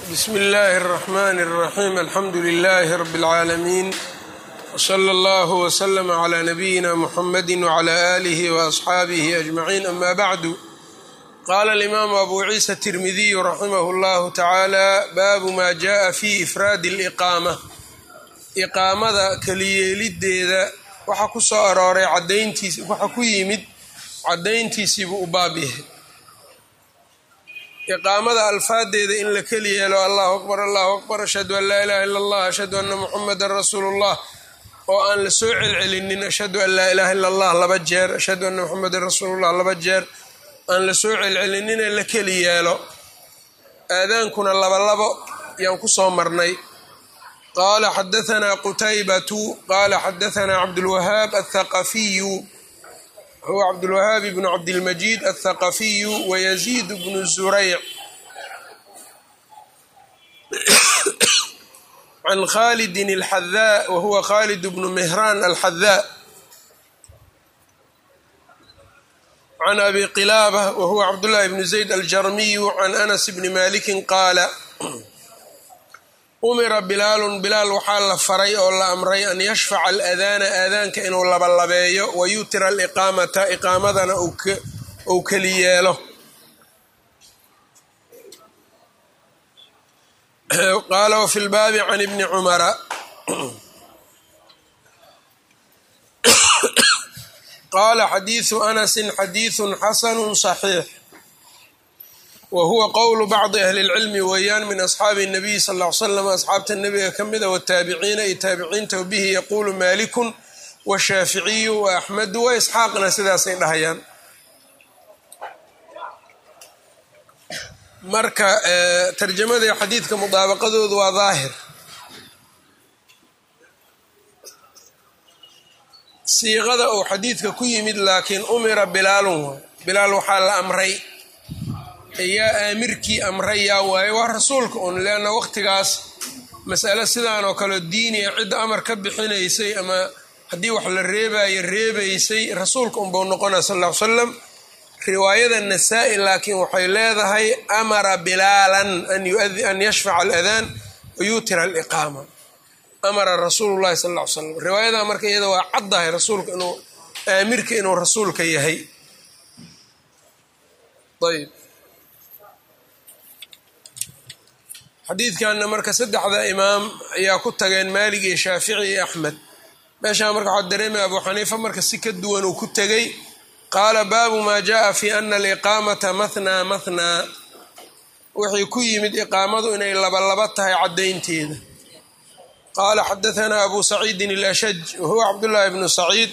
bsm اllaahi الرحmn الرaxيim alxamdu لlh rb العaalamiin wslى اllه وslm عlى nabiyina mxamadi وعlى آlih وأصxaabih أجmaعiin ama bعdu qala اlimaamu abu ciisa التirmidiy raximah اllah tacaalى baabu ma jaءa fi ifraadi اlإqaama iqaamada keliyeelideeda waxa ku soo arooray cadayntiis waxa ku yimid cadayntiisiibuu u baab yahay iqaamada alfaadeeda in la keli yeelo allahu akbar allahu akbar ashhadu an laa ilaha illa allah ashhadu anna muxamadan rasuulu llah oo aan la soo celcelinin ashhadu an laa ilaha illa allah laba jeer ashhadu anna muxamadan rasuulullah laba jeer aan la soo celcelinine la keli yeelo aadaankuna labalabo yaan ku soo marnay qaala xadahanaa qutaybatu qaala xadahanaa cabdulwahaab athaqafiyu huwa cabdulwahaab bnu cabdilmajiid athaqafiyu wayaziid bnu zurayc can khalidin alxadaa wahuwa khalid bnu mihraan alxadaa can abi qilaaba wahuwa cabdullahi bnu zayd aljarmiyu can anas bni malikin qaala umira bilaalun bilaal waxaa la faray oo la amray an yashfaca aladaana aadaanka inuu labalabeeyo wa yutira aliqaamata iqaamadana uu keli yeelo qaala wafi lbaabi can ibni cumara qaala xadiidu anasin xadiidun xasanu صaxiix wa huwa qowlu bacdi ahli اlcilmi weeyaan min asxaabi الnabiy sal ll ly slam asxaabta nebiga ka mida wataabiciina iyo taabiciinta bihi yaquulu malikun washaaficiyu waaxmedu waisxaaqna sidaasay dhahayaan marka tarjamadii xadiidka mudaabaqadoodu waa daahir siiqada uu xadiidka ku yimid laakiin umira bilaalun waay bilaal waxaa la amray yaa aamirkii amray yaa waaye waa rasuulka un leanna waqtigaas mas'ale sidaan oo kale diiniya cidda amar ka bixinaysay ama haddii wax la reebayo reebaysay rasuulka unbuu noqonaya sal ll ly slam riwaayada nasaa-i laakiin waxay leedahay amara bilaalan an yashfaca aladaan wa yuutira aliqaama amara rasuulu llahi sal ll ly slam riwaayada marka iyada waa caddahay rasuulka inuu aamirka inuu rasuulka yahay ayb xadiidkanna marka saddexda imaam ayaa ku tageen maalig iyo shaafici iyo axmed meeshaa marka waxaa dareemaya abu xaniifa marka si ka duwan uu ku tegey qaala baabu maa jaءa fi ana aliqaamata mathnaa mathnaa wixii ku yimid iqaamadu inay labalaba tahay caddaynteeda qaala xadahanaa abu saciidin alashaj wahuwa cabdullaahi bnu saciid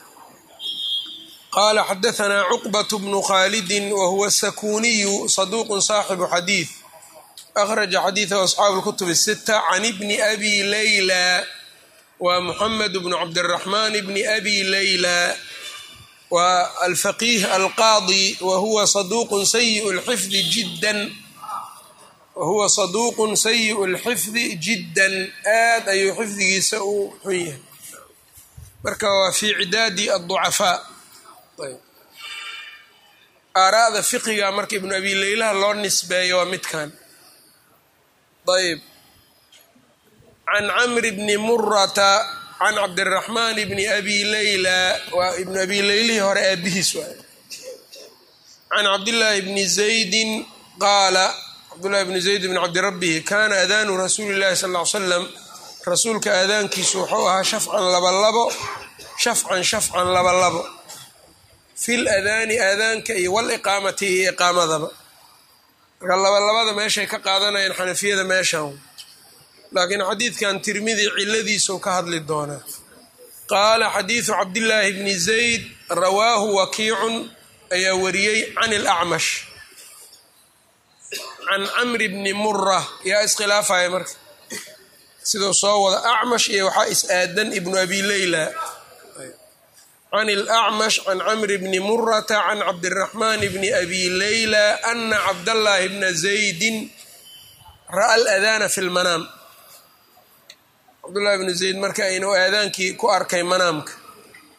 qaala xadahanaa cuqbat bnu khaalidin wahuwa sakuniyu saduuqun saaxibu xadiid akhraja xadiidahu asxaabu lkutub sita can ibni abi layla waa muxamed bnu cabdiraxmaan bni abi layla waa alfaqiih alqaadi wahuwa saduuqun sayiu lxifdi jiddan wahuwa saduuqun sayi'u lxifdi jiddan aad ayuu xifdigiisa u xun yahay marka waa fii cidaadi adducafaa aaraa'da fiqiga marka ibnu abi leylaha loo nisbeeyo waa midkan ayb can camri bni murata can cabdiraxmaan bni abi leyla waa ibnu abi leylihii hore aabihiis waay can cabdillaahi bni zaydin qaala cabdullahi bni zayd bni cabdirabbihi kaana aadaanu rasuuli llahi sal ll ly slam rasuulka aadaankiisu wuxuu ahaa shafcan labalabo shafcan shafcan labalabo fil adaani aadaanka iyo waliqaamati iyo iqaamadaba marka labalabada meeshay ka qaadanayaan xanafiyada meeshan laakiin xadiidkan tirmidi ciladiisuu ka hadli doonaa qaala xadiidu cabdillaahi bni zayd rawaahu wakiicun ayaa wariyey can ilacmash can camri bni mura yaa iskhilaafaya marka siduu soo wada acmash iyo waxaa is-aadan ibnu abi leyla can ilacmash can camri bni murata can cabdiraxmaan bni abi leyla ana cabdallaahi bna zaydin ra'a aladaana fi lmanaam cabdullahi bnu zayd marka inuu aadaankii ku arkay manaamka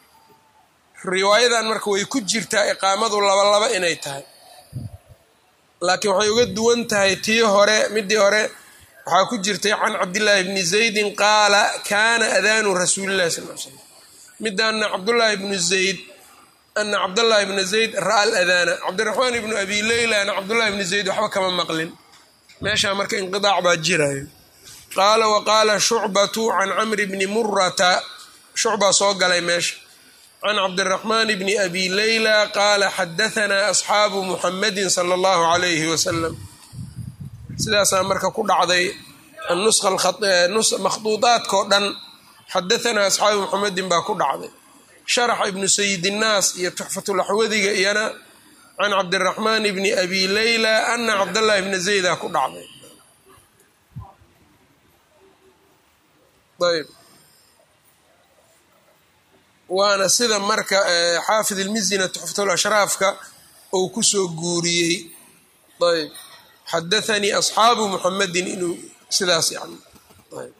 riwaayadan marka way ku jirtaa iqaamadu labalaba inay tahay laakiin waxay uga duwan tahay tii hore midii hore waxaa ku jirtay can cabdillaahi bni zaydin qaala kaana adaanu rasuulillahi sal l slam midaana cabdullaahi bnu zayd ana cabdallaahi bna zayd ra'a aladaana cabdiraxmaan ibnu abi leyla ana cabdullahi bni zayd waxba kama maqlin meeshaa marka inqidaac baa jirayo qaala wa qaala shucbatu can camri bni murata shucbaa soo galay meesha can cabdiraxmaan bni abi leyla qaala xadahanaa asxaabu muxamadin sala allahu calayhi wasalam sidaasaa marka ku dhacday makhduudaadkao dhan xadahanaa asxaabu muxamedin baa ku dhacday sharax ibnu sayidinnaas iyo tuxfatulaxwadiga iyana can cabdiraxmaan bni abi leyla ana cabdallahi bna zayda ku dhacday ayb waana sida marka xaafid ilmizina tuxfatulashraafka uu kusoo guuriyey ayb xadathanii asxaabu muxamedin inuu sidaas yani ayb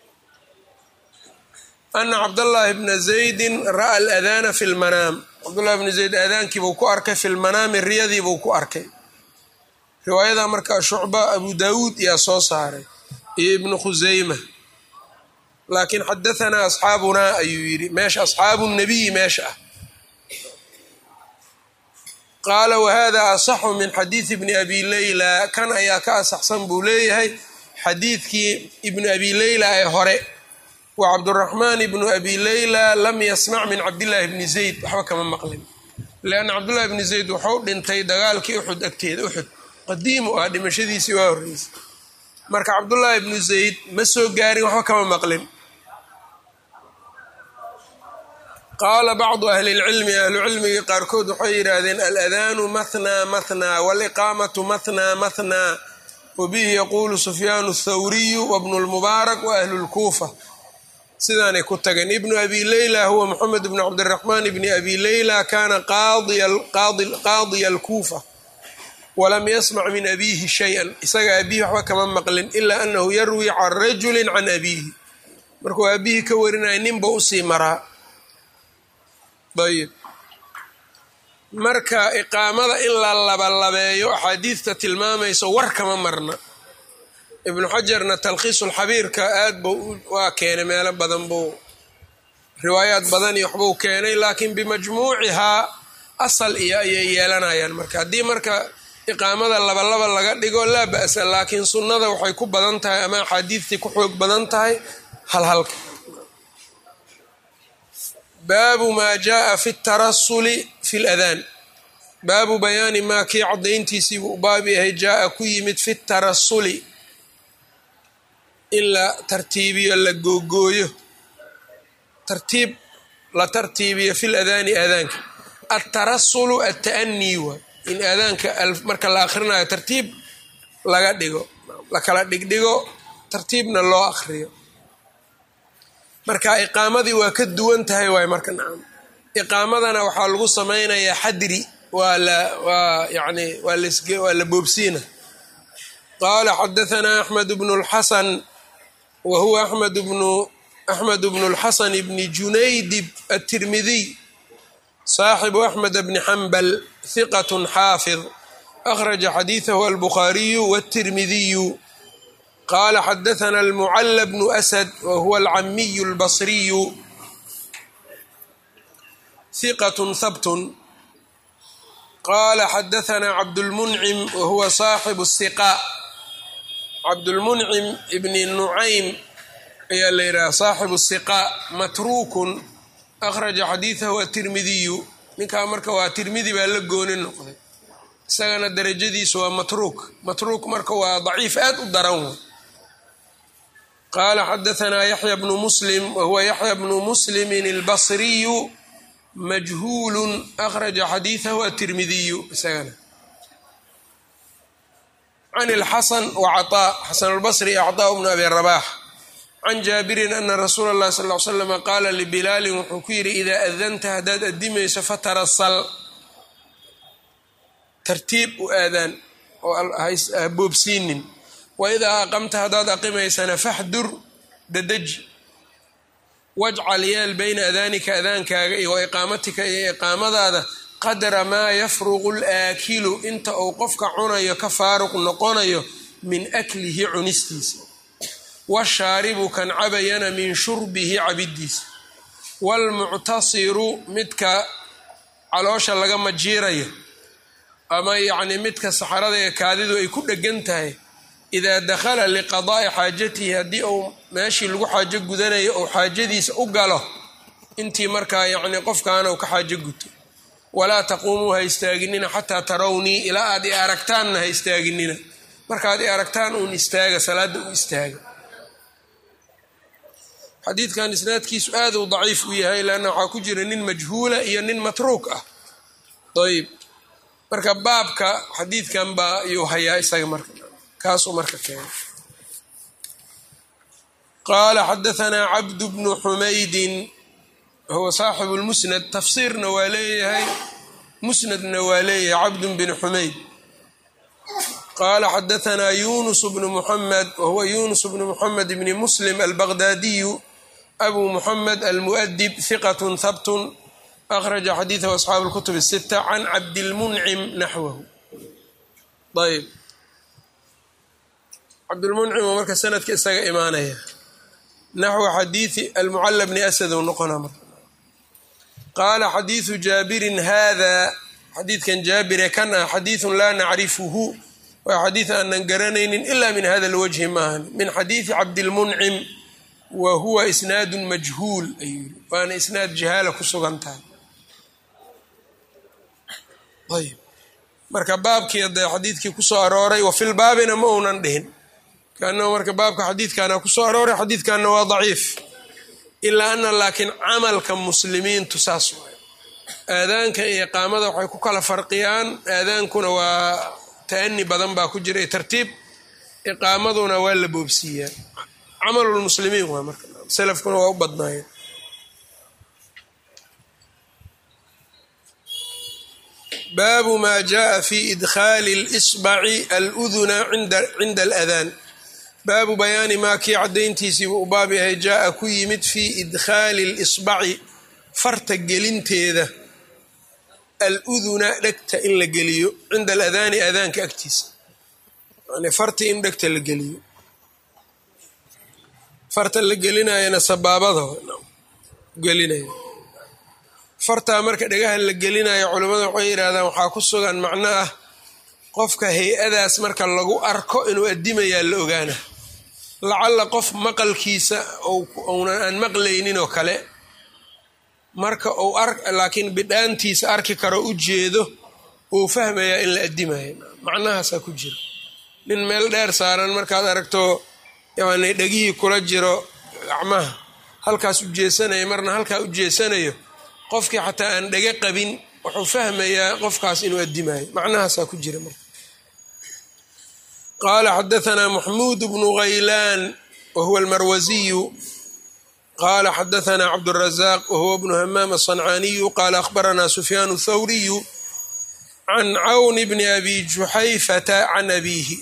ana cabdallaahi bna zaydin ra'a aladaana fi lmanaam cabdullahi bna zayd aadaankiibuu ku arkay fi lmanaami riyadiibuu ku arkay riwaayada markaa shucba abu daawuud iyaa soo saaray iyo ibnu khuseyma laakiin xadahanaa asxaabunaa ayuu yidhi meesha asxaabu nabiyi meesha ah qaala wahada asaxu min xadiidi bni abi leyla kan ayaa ka asaxsan buu leeyahay xadiidkii ibnu abi leyla ee hore wa cabduraxmaan ibnu abi leyla lam yasmac min cabdillaahi bni zayd waxba kama maqlin lianna cabdullahi bni zayd wuxuu dhintay dagaalkii uxud agteeda uxud qadiimu ah dhimashadiisii waa horreysay marka cabdullaahi bnu zayd ma soo gaarin waxba kama maqlin qaala bacdu ahli lcilmi ahlucilmigii qaarkood waxay yidhaahdeen aladaanu mathnaa mathnaa waliqaamatu mathnaa mathnaa wabihi yaquulu sufyaanu athawriyu wabnu lmubaarak wa ahlu lkuufa sidaanay ku tageen ibnu abi leyla huwa moxamed bnu cabdiraxmaan bni abi leyla kaana qaadiya alkuufa walam yasmac min abiihi shay-an isaga abiihi waxba kama maqlin ilaa anahu yarwi can rajulin can abiihi markuu aabihii ka warinaya ninba usii maraa ayb marka iqaamada in la labalabeeyo axaadiidta tilmaamayso war kama marna ibnu xajarna talkhiisulxabiirka aad buu waa keenay meelo badan buu riwaayaad badan iyo waxbuu keenay laakiin bimajmuucihaa asal iyo ayay yeelanayaan marka haddii marka iqaamada labalaba laga dhigo laa ba'sa laakiin sunnada waxay ku badan tahay ama axaadiidtii ku xoog badan tahay halhalka baabu maa jaaa fi tarasuli fi ladaan baabu bayaani maa kii caddayntiisii buu baab yahay jaaa ku yimid fi tarasuli in la tartiibiyo la googooyo tartiib la tartiibiyo fi ladaani aadaanka altarasulu alta'anii waa in aadaanka marka la akhrinayo tartiib laga dhigo la kala dhigdhigo tartiibna loo akhriyo marka iqaamadii waa ka duwan tahay waay marka nacam iqaamadana waxaa lagu samaynayaa xadri waa la waa yani waa las waa la boobsiina qaala xadahanaa axmed bnu lxasan wa huwa axmed bnu axmed bnu lxasan bni junaydib atirmidiy saaxibu axmed bni xambal hiqat xaafid akhraja xadiidahu albukhaariyu wاtirmidiyu qala xadaثna almucala bnu asad wa huwa alcamiyu اlbasriyu hiqat habtun qala xadaثna cabdulmuncim wa huwa saaxibu الsiqa cabdulmuncim bni nucaym ayaa la yidhaha saaxibu الsiqa matruukun akhraja xadiidahu atirmidiyu ninkaa marka waa tirmidi baa la gooni noqday isagana darajadiisu waa matruuk matruuk marka waa daciif aad u daran qala xadaثna yaxya bnu muslim wa huwa yaxya bnu muslimin اlbasriyu majhuulu akhraja xadiidahu atirmidiyu isagana can اlxasan wcaطaa xasan اlbasri acطaa bnu abi rabax can jaabirin ana rasuula اllahi sal ly slama qaala libilaalin wuxuu ku yidhi idaa adanta haddaad adimayso fatarasal tartiib u aadaan oo ha boobsiinin waidaa aqamta haddaad aqimaysana faxdur dadeji wajcal yeel bayna adaanika adaankaaga iyo wa iqaamatika iyo iqaamadaada qadra maa yafruqu laakilu inta uu qofka cunayo ka faaruq noqonayo min aklihi cunistiisa washaaribu kan cabayana min shurbihi cabidiisa waalmuctasiru midka caloosha laga majiirayo ama yacni midka saxarada ee kaadidu ay ku dhegan tahay idaa dakhala liqadaa'i xaajatihi haddii uu meeshii lagu xaajo gudanayo ou xaajadiisa u galo intii markaa yacni qofkaana uu ka xaajo guto walaa taquumuu ha istaaginina xataa tarawnii ilaa aad i aragtaanna ha istaaginina markaad i aragtaan uun istaaga salaadda u istaaga xadiidkan isnaadkiisu aad uu daciif u yahay leanna waxaa ku jira nin majhuula iyo nin matruuk ah ayb marka baabka xadiidkan baa ayuu hayaa isaga marka kaasuu marka keenay qaala xadahanaa cabdu bnu xumaydin huwa saaxibu lmusnad tafsiirna waa leeyahay musnadna waa leeyahay cabdun bin xumayd qaala xadahanaa yunus bnu muxamed wahuwa yunus bnu muxamed bni muslim albaqdaadiyu abu muxamed almu'dib hiqat habtun akhraja xadiidahu asxaabu اlkutub الsita can cabdilmuncim naxwahu ayb cabdilmuncim oo marka sanadka isaga imaanaya naxwa xadiidi almucala bni asad ou noqona marka qaala xadiidu jaabirin hada xadiidkan jaabire kan ah xadiidun laa nacrifuhu waa xadiid aanan garanaynin ila min hada lwajhi maahan min xadiidi cabdilmuncim wa huwa isnaadun majhuul ayuu yiri waana isnaad jahaala ku sugan tahay ayb marka baabkii dee xadiidkii kusoo arooray wa filbaabina ma uunan dhihin kaanahu marka baabka xadiidkaana kusoo arooray xadiidkanna waa daciif ilaa ana laakiin camalka muslimiintu saas waay aadaanka iyo iqaamada waxay ku kala farqiyaan aadaankuna waa ta'ani badan baa ku jira iyo tartiib iqaamaduna waa la boobsiiyaa camalulmuslimiin waa marka salafkuna waa u badnaayeen baabu maa jaءa fi idkhaali اlisbaci aluduna cinda aladaan baabu bayaani maa kii caddayntiisiibu u baab yahay jaaa ku yimid fii idkhaali اlisbaci farta gelinteeda aluduna dhegta in la geliyo cinda aladaani aadaanka agtiisa yani farti in dhegta la geliyo farta la gelinayana sabaabada gelinaya fartaa marka dhagaha la gelinayo culimmada waxay yidhahdaan waxaa ku sugan macno ah qofka hay-adaas marka lagu arko inuu addimayaa la ogaana lacalla qof maqalkiisa uunan aan maqlaynin oo kale marka uu ar laakiin bidhaantiisa arki karo u jeedo uu fahmayaa in la addimayo macnahaasaa ku jira nin meel dheer saaran markaad aragto yani dhegihii kula jiro gacmaha halkaas u jeesanayo marna halkaa u jeesanayo qofkii xataa aan dhege qabin wuxuu fahmayaa qofkaas inuu addimayo macnahaasaa ku jira marka qaala xadahanaa maxmuud bnu haylaan wa huwa almarwasiyu qaala xadahanaa cabdurazaaq wa huwa bnu hamaam aلصancaaniyu qaala akhbaranaa sufyaan thawriyu can cawn bni abi juxayfata can abiihi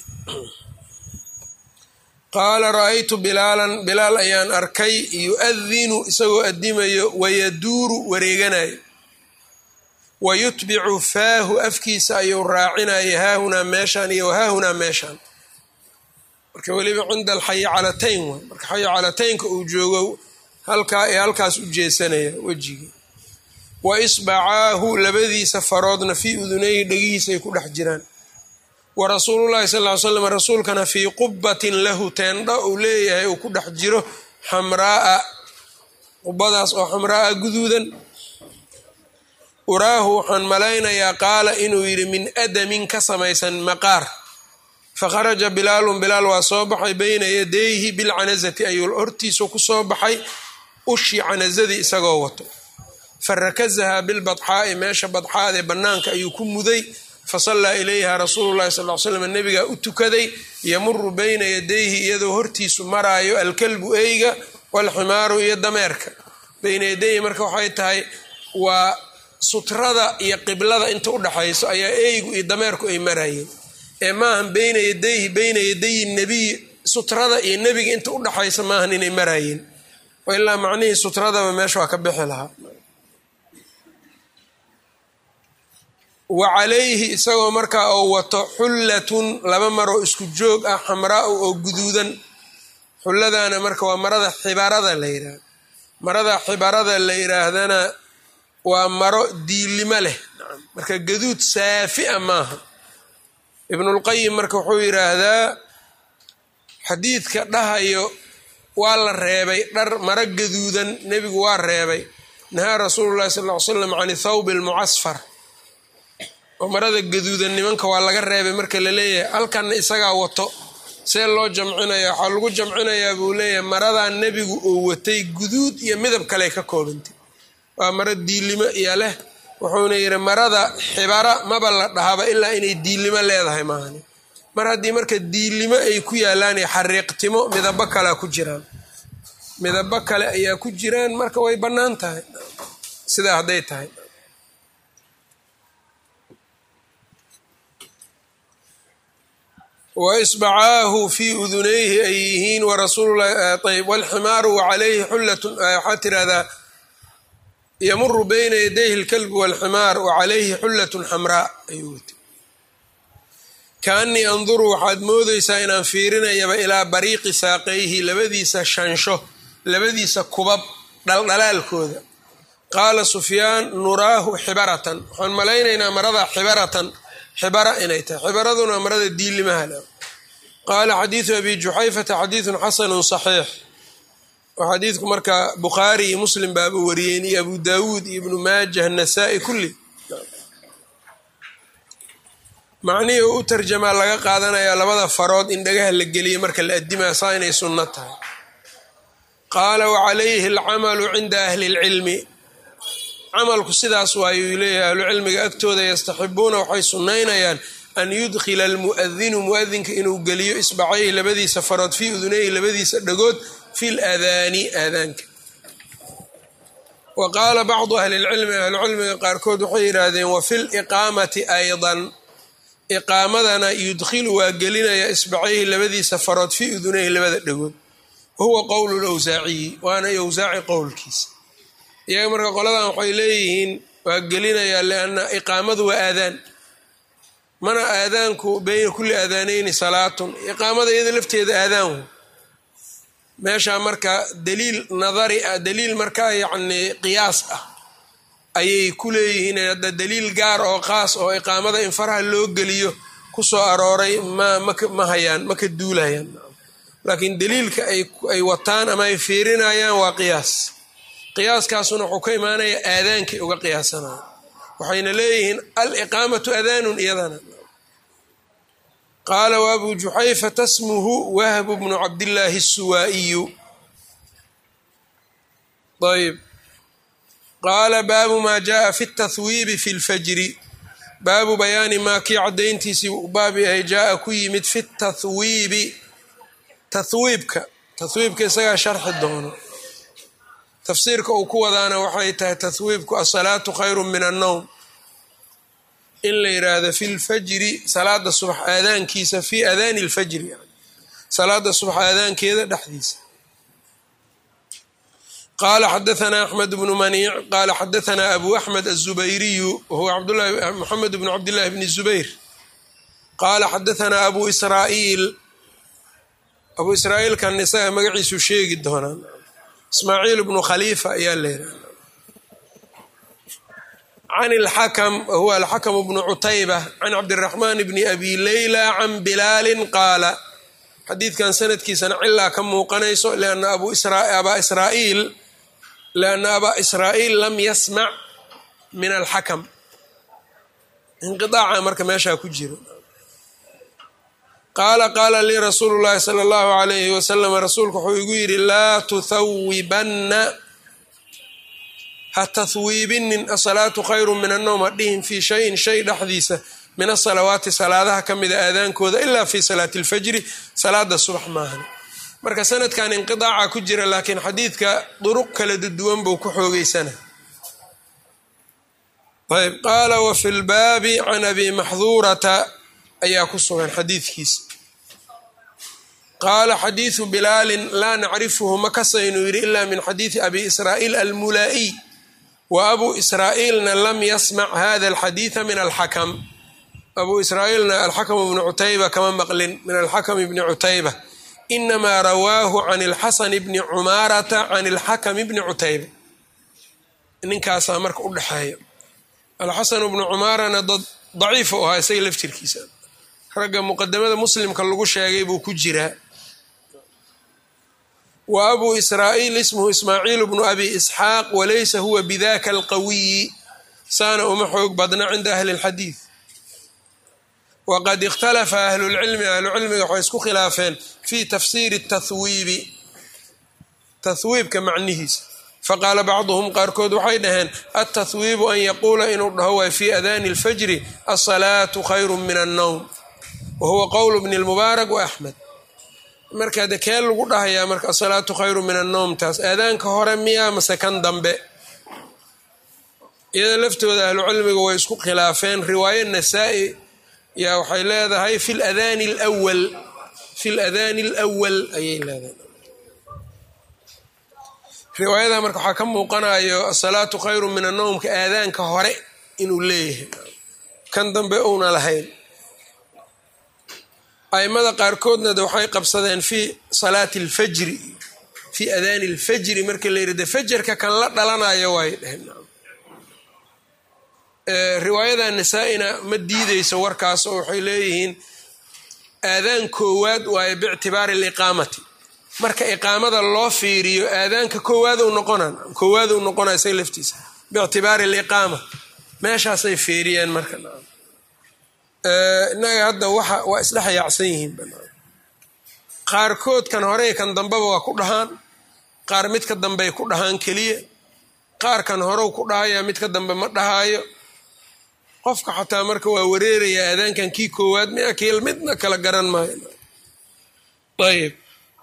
qaala ra'aytu bilaalan bilaal ayaan arkay yu-adinu isagoo addimayo wayaduuru wareeganayo wa yutbicu faahu afkiisa ayuu raacinaya haahunaa meeshaan iyo wahaahunaa meeshaan marka weliba cinda alxayacalatayn waay marka xayacalataynka uu joogo halkaa ee halkaas u jeesanaya wejigii wa isbacaahu labadiisa faroodna fii udunayhi dhegihiisa ay ku dhex jiraan wa rasuulullahi sal ly slam rasuulkana fii qubatin lahu teendha uu leeyahay uu ku dhex jiro xamraaa qubadaas oo xamraaa guduudan uraahu waxaan malaynayaa qaala inuu yidhi min adamin ka samaysan maqaar fakharaja bilaalun bilaal waa soo baxay bayna yadayhi bilcanazati ayuu hortiisu ku soo baxay ushii canazadii isagoo wato farakazahaa bilbadxaa'i meesha badxaadee bannaanka ayuu ku muday fasallaa ilayha rasuulu llahi sal l slam nebigaa u tukaday yamuru bayna yadayhi iyadoo hortiisu maraayo alkalbu eyga walximaaru iyo dameerka bayna yadayhi marka waxay tahay waa sutrada iyo qiblada inta udhaxayso ayaa eygu iyo dameerku ay maraayeen ee maahan bayna yadayhi bayna yadayi nebiy sutrada iyo nebiga inta udhaxaysa maahan inay maraayeen ilaa macnihii sutradaba meesha waa ka bixi lahaa wa calayhi isagoo markaa oo wato xullatun laba maroo isku joog ah xamraau oo guduudan xulladaana marka waa marada xibarada la yidhaahdo marada xibarada la yidhaahdana waa maro diilimo leh marka gaduud saafi-a maaha ibnulqayim marka wuxuu yidhaahdaa xadiidka dhahayo waa la reebay dhar maro gaduudan nebigu waa reebay nahaa rasuulu llahi sal ly slam can thawbi almucasfar oo marada gaduudan nimanka waa laga reebay marka la leeyahay halkanna isagaa wato see loo jamcinaya waxaa lagu jamcinayaa buu leeyahay maradaa nebigu oo watay guduud iyo midab kale ka koobantay waa maro diilimo iyo leh wuxuuna yidhi marada xibara maba la dhahaba ilaa inay diilimo leedahay maahani mar haddii marka diilimo ay ku yaalaan xariiqtimo midabo kalea ku jiraan midabo kale ayaa ku jiraan marka way bannaan tahay sidaa hadday tahay waisbacaahu fii udunayhi ay yihiin warasuullayb walximaaru wacalayhi xullatun waxaa tirahdaa yamuru bayna yadayhi lkalbu walximaar wacalayhi xullatun xamraa ayuu wati kaanii anduru waxaad moodaysaa inaan fiirinayaba ilaa bariiqi saaqayhi labadiisa shansho labadiisa kubab dhaldhalaalkooda qaala sufyaan nuraahu xibaratan waxaan malaynaynaa marada xibaratan xibara inay tahay xibaraduna marada diilimaha le qaala xadiidu abi juxayfata xadiidun xasanun saxiix oo xadiidku marka bukhaari iyo muslim baaba wariyeen iyo abu daawuud iyo ibnu maajah nasaa-i kulli macnihii u u tarjamaa laga qaadanayaa labada farood in dhagaha la geliyay marka la addimaa saa inay sunno tahay qaala wacalayhi alcamalu cinda ahli اlcilmi camalku sidaas waayuu leeyahay ahlucilmiga agtooda yastaxibuuna waxay sunnaynayaan an yudkhila almu'adinu mu'adinka inuu geliyo isbacayhi labadiisa farood fii udunayhi labadiisa dhagood fi ladaani aadaanka wa qaala bacdu ahli lcilmi ahlucilmiga qaarkood waxay yidhaahdeen wa fi liqaamati aydan iqaamadana yudkhilu waa gelinaya isbacayhi labadiisa farood fii udunayhi labada dhagood wahuwa qowlu lawsaaciyi waana yowsaaci qowlkiisa iyaga marka qoladan waxay leeyihiin waa gelinayaa lianna iqaamadu waa aadaan mana aadaanku beyna kulli aadaaneyni salaatun iqaamada iyada lafteeda aadaan meeshaa marka daliil nadari ah daliil markaa yacni qiyaas ah ayay ku leeyihiin hadda daliil gaar oo qaas oo iqaamada in faraha loo geliyo ku soo arooray ma ma hayaan ma ka duulayaan laakiin daliilka ay wataan ama ay fiirinayaan waa qiyaas qiyaaskaasuna wuxuu ka imaanaya aadaankay uga qiyaasanaya waxayna leeyihiin aliqaamatu adaanun iyadana qaala waabu juxayfata smuhu wahbu bnu cabdillaahi الsuwaa'iyu ayb qaala baabu maa jaءa fi اtathwiibi fi اlfajri baabu bayaani maa kii caddayntiisii u baab yahay jaaa ku yimid fi tathwiibi tathwiibka tathwiibka isagaa sharxi doono tafsiirka uu ku wadaana waxay tahay tathwiibku asalaatu khayru min annowm in la yidhaahdo fi lfajri salaada subax aadaankiisa fi aadaani lfajri yani salaada subax aadaankeeda dhexdiisa qaala xadaanaa axmed bnu maniic qaala xadaanaa abu axmed aلzubayriyu wahuwa moxamed bnu cabdillahi bni zubayr qaala xadaanaa abu israa'iil abu israa'iilkan isaga magaciisu sheegi doonaan ismaaciil bnu khaliifa ayaa leedaha can ilxakam wahuwa alxakam bnu cutayba can cabdiraxmaan bni abi leyla can bilaalin qaala xadiidkan sanadkiisana cilaa ka muuqanayso lianna abaa israa'iil lianna abaa israa'iil lam yasmac min alxakam inqiaaca marka meeshaa ku jiro qaala qaala lii rasuulu llaahi sala allahu alayhi wasalam rasuulku wuxuu igu yidhi laa tuthawibanna ha tahwiibinin asalaatu khayru min annowm hadhihin fii shayin shay dhexdiisa min asalawaati salaadaha ka mida aadaankooda ilaa fi salaati alfajri salaada subax maahan marka sanadkan inqidaaca ku jira laakiin xadiidka duruq kala duwan buu ku xoogeysana ayb qaala wa fi lbaabi can abi maxduurata ayaa ku sugan xadiidkiisa qaala xadiidu bilaalin laa nacrifuhu ma kasaynu yidhi ila min xadiidi abi israa'iil almulaa'iy wa abuu israa'iilna lam yasmac hada alxadiida min alxakam abuu israa'iilna alxakam bni cutayba kama maqlin min alxakam bni cutayba inamaa rawaahu can alxasan bni cumaarata can alxakam bni cutayba ninkaasaa marka u dhexeeya alxasan bnu cumaarana dad daciif u ahaa isaga laftirkiisa ragga muqadamada muslimka lagu sheegay buu ku jiraa wa abuu israa'iil ismuhu ismaaciil bnu abi isxaaq walaysa huwa bidaka alqawiyi saana uma xoog badna cinda ahli اlxadiid waqad ikhtalafa ahlulcilmi ahlucilmiga waxay isku khilaafeen fii tafsiiri tahwiibi tahwiibka macnihiisa faqaala bacduhum qaarkood waxay dhaheen altahwiibu an yaquula inuu dhaho waay fii adaani اlfajri asalaatu khayru min annowm wa huwa qowl bni lmubaarak wa axmed marka de kee lagu dhahayaa marka asalaatu khayru min annowm taas aadaanka hore miyaa mase kan dambe iyada laftooda ahlucilmiga way isku khilaafeen riwaayo nasaa-i yaa waxay leedahay fi ladaani lwal fi ladaani alwal ayay leedahay riwaayada marka waxaa ka muuqanayo asalaatu khayru min annowmka aadaanka hore inuu leeyahay kan dambe uuna lahayn aimada qaarkoodna de waxay qabsadeen fii salaati alfajri fii adaani alfajri marka la yidhi de fajarka kan la dhalanayo waay dheheen riwaayada nasaa-ina ma diideyso warkaas oo waxay leeyihiin aadaan koowaad waayo biictibaari aliqaamati marka iqaamada loo fiiriyo aadaanka koowaad u noqona koowaad u noqona isaga laftiisa biictibaari aliqaama meeshaasay fiiriyeen marka innaga hadda waxa waa isdhex yaacsan yihiin qaarkood kan hore kan dambeba waa ku dhahaan qaar midka dambey ku dhahaan keliya qaar kan horew ku dhahaya midka dambe ma dhahaayo qofka xataa marka waa wareeraya aadaankan kii koowaad mia kiil midna kala garan maayo ayib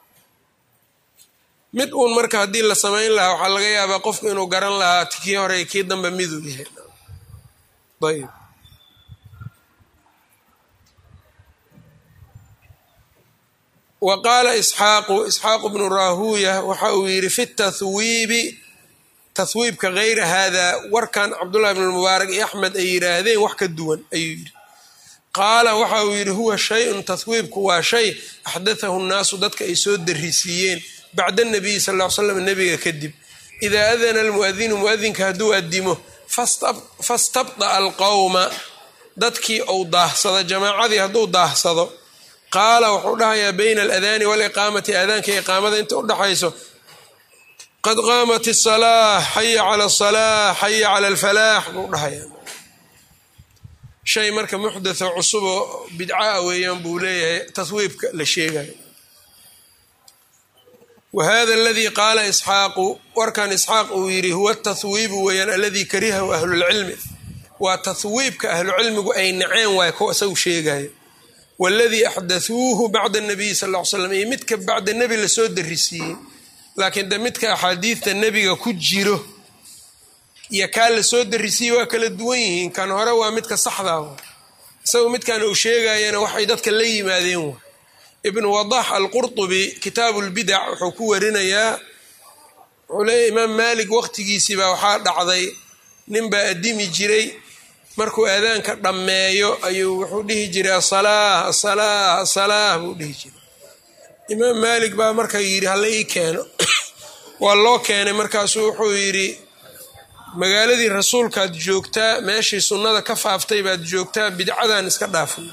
mid uun marka haddii la samayn lahaa waxaa laga yaabaa qofku inuu garan lahaa kii hore kii dambe miduu yahay ayib wa qaala isxaaqu isxaaqu bnu raahuuya waxa uu yidhi fi tahwiibi tahwiibka hayra haadaa warkan cabdullahi bn mubaarak iyo axmed ay yidhaahdeen wax ka duwan ayuu yidhi qaala waxa uu yidhi huwa shay-un tahwiibku waa shay axdathahu nnaasu dadka ay soo darisiiyeen bacda nabiyi sal ll ly slam nebiga kadib idaa adana almuadinu muadinka hadduu adimo fastabda'a alqowma dadkii ou daahsado jamaacadii hadduu daahsado qaala wuxuu dhahayaa bayna aladaani waaliqaamati aadaanka iqaamada inta u dhaxayso qad qaamat asalaa xaya cala asalaa xaya cala alfalaax buu dhahayaa shay marka muxdatho cusuboo bidcaa weeyaan buu leeyahay tahwiibka la sheegayo wa hada aladii qaala isxaaqu warkan isxaaq uu yidhi huwa tahwiibu weeyaan aladii karihahu ahlulcilmi waa tahwiibka ahlucilmigu ay naceen waay ko isagu sheegayo waladii axdathuuhu bacda nabiyi sal ll ly slam iyo midka bacda nebi lasoo darisiiyey laakiin de midka axaadiidta nebiga ku jiro iyo kaa lasoo darisiiyey waa kala duwan yihiin kan hore waa midka saxdaa wa isagu midkan uu sheegayana waxay dadka la yimaadeen wa ibnu wadax alqurtubi kitaabu lbidac wuxuu ku warinayaa wuxuu leeyahy imaam maalik waqtigiisiibaa waxaa dhacday ninbaa addimi jiray markuu aadaanka dhammeeyo ayuu wuxuu dhihi jiray asalaa asalaa asalaa buu dhihi jiray imaam maalik baa marka yidhi hala ii keeno waa loo keenay markaasuu wuxuu yidhi magaaladii rasuulkaad joogtaa meeshii sunnada ka faaftay baad joogtaa bidcadan iska dhaafay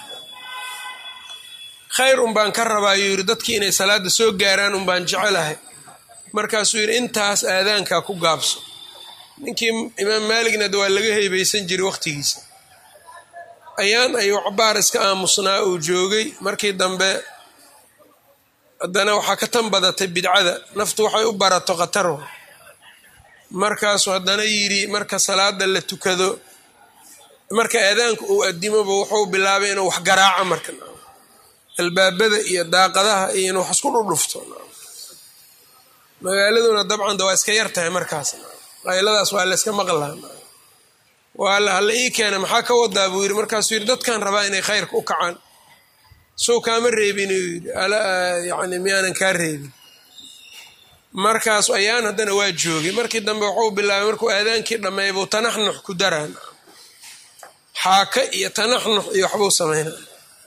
khayr unbaan ka rabaayuu yidhi dadkii inay salaada soo gaaraan unbaan jecelahay markaasuu yidhi intaas aadaankaa ku gaabso ninkii imaam maaligna de waa laga heybeysan jiray waqtigiisa ayaan ayuu cabaar iska aamusnaa uu joogay markii dambe haddana waxaa ka tan badatay bidcada naftu waxay u barato khataro markaasuu haddana yidhi marka salaada la tukado marka aadaanka uu adimoba wuxuu bilaabay inuu wax garaaco marka albaabada iyo daaqadaha iyo inuu wax isku dhudhufto magaaladuna dabcan de waa iska yar tahay markaas qayladaas waa la yska maqlaa waa hala ii keena maxaa ka wadaa buu yidhi markaasuu yidhi dadkan rabaa inay khayrka u kacaan sow kaama reebin uu yidhi yani miyaanan kaa reebin markaas ayaan haddana waa joogay markii dambe wuxuu bilaabay markuu aadaankii dhammeey buu tanaxnux ku daraan xaaka iyo tanaxnux iyo waxbuu sameynaa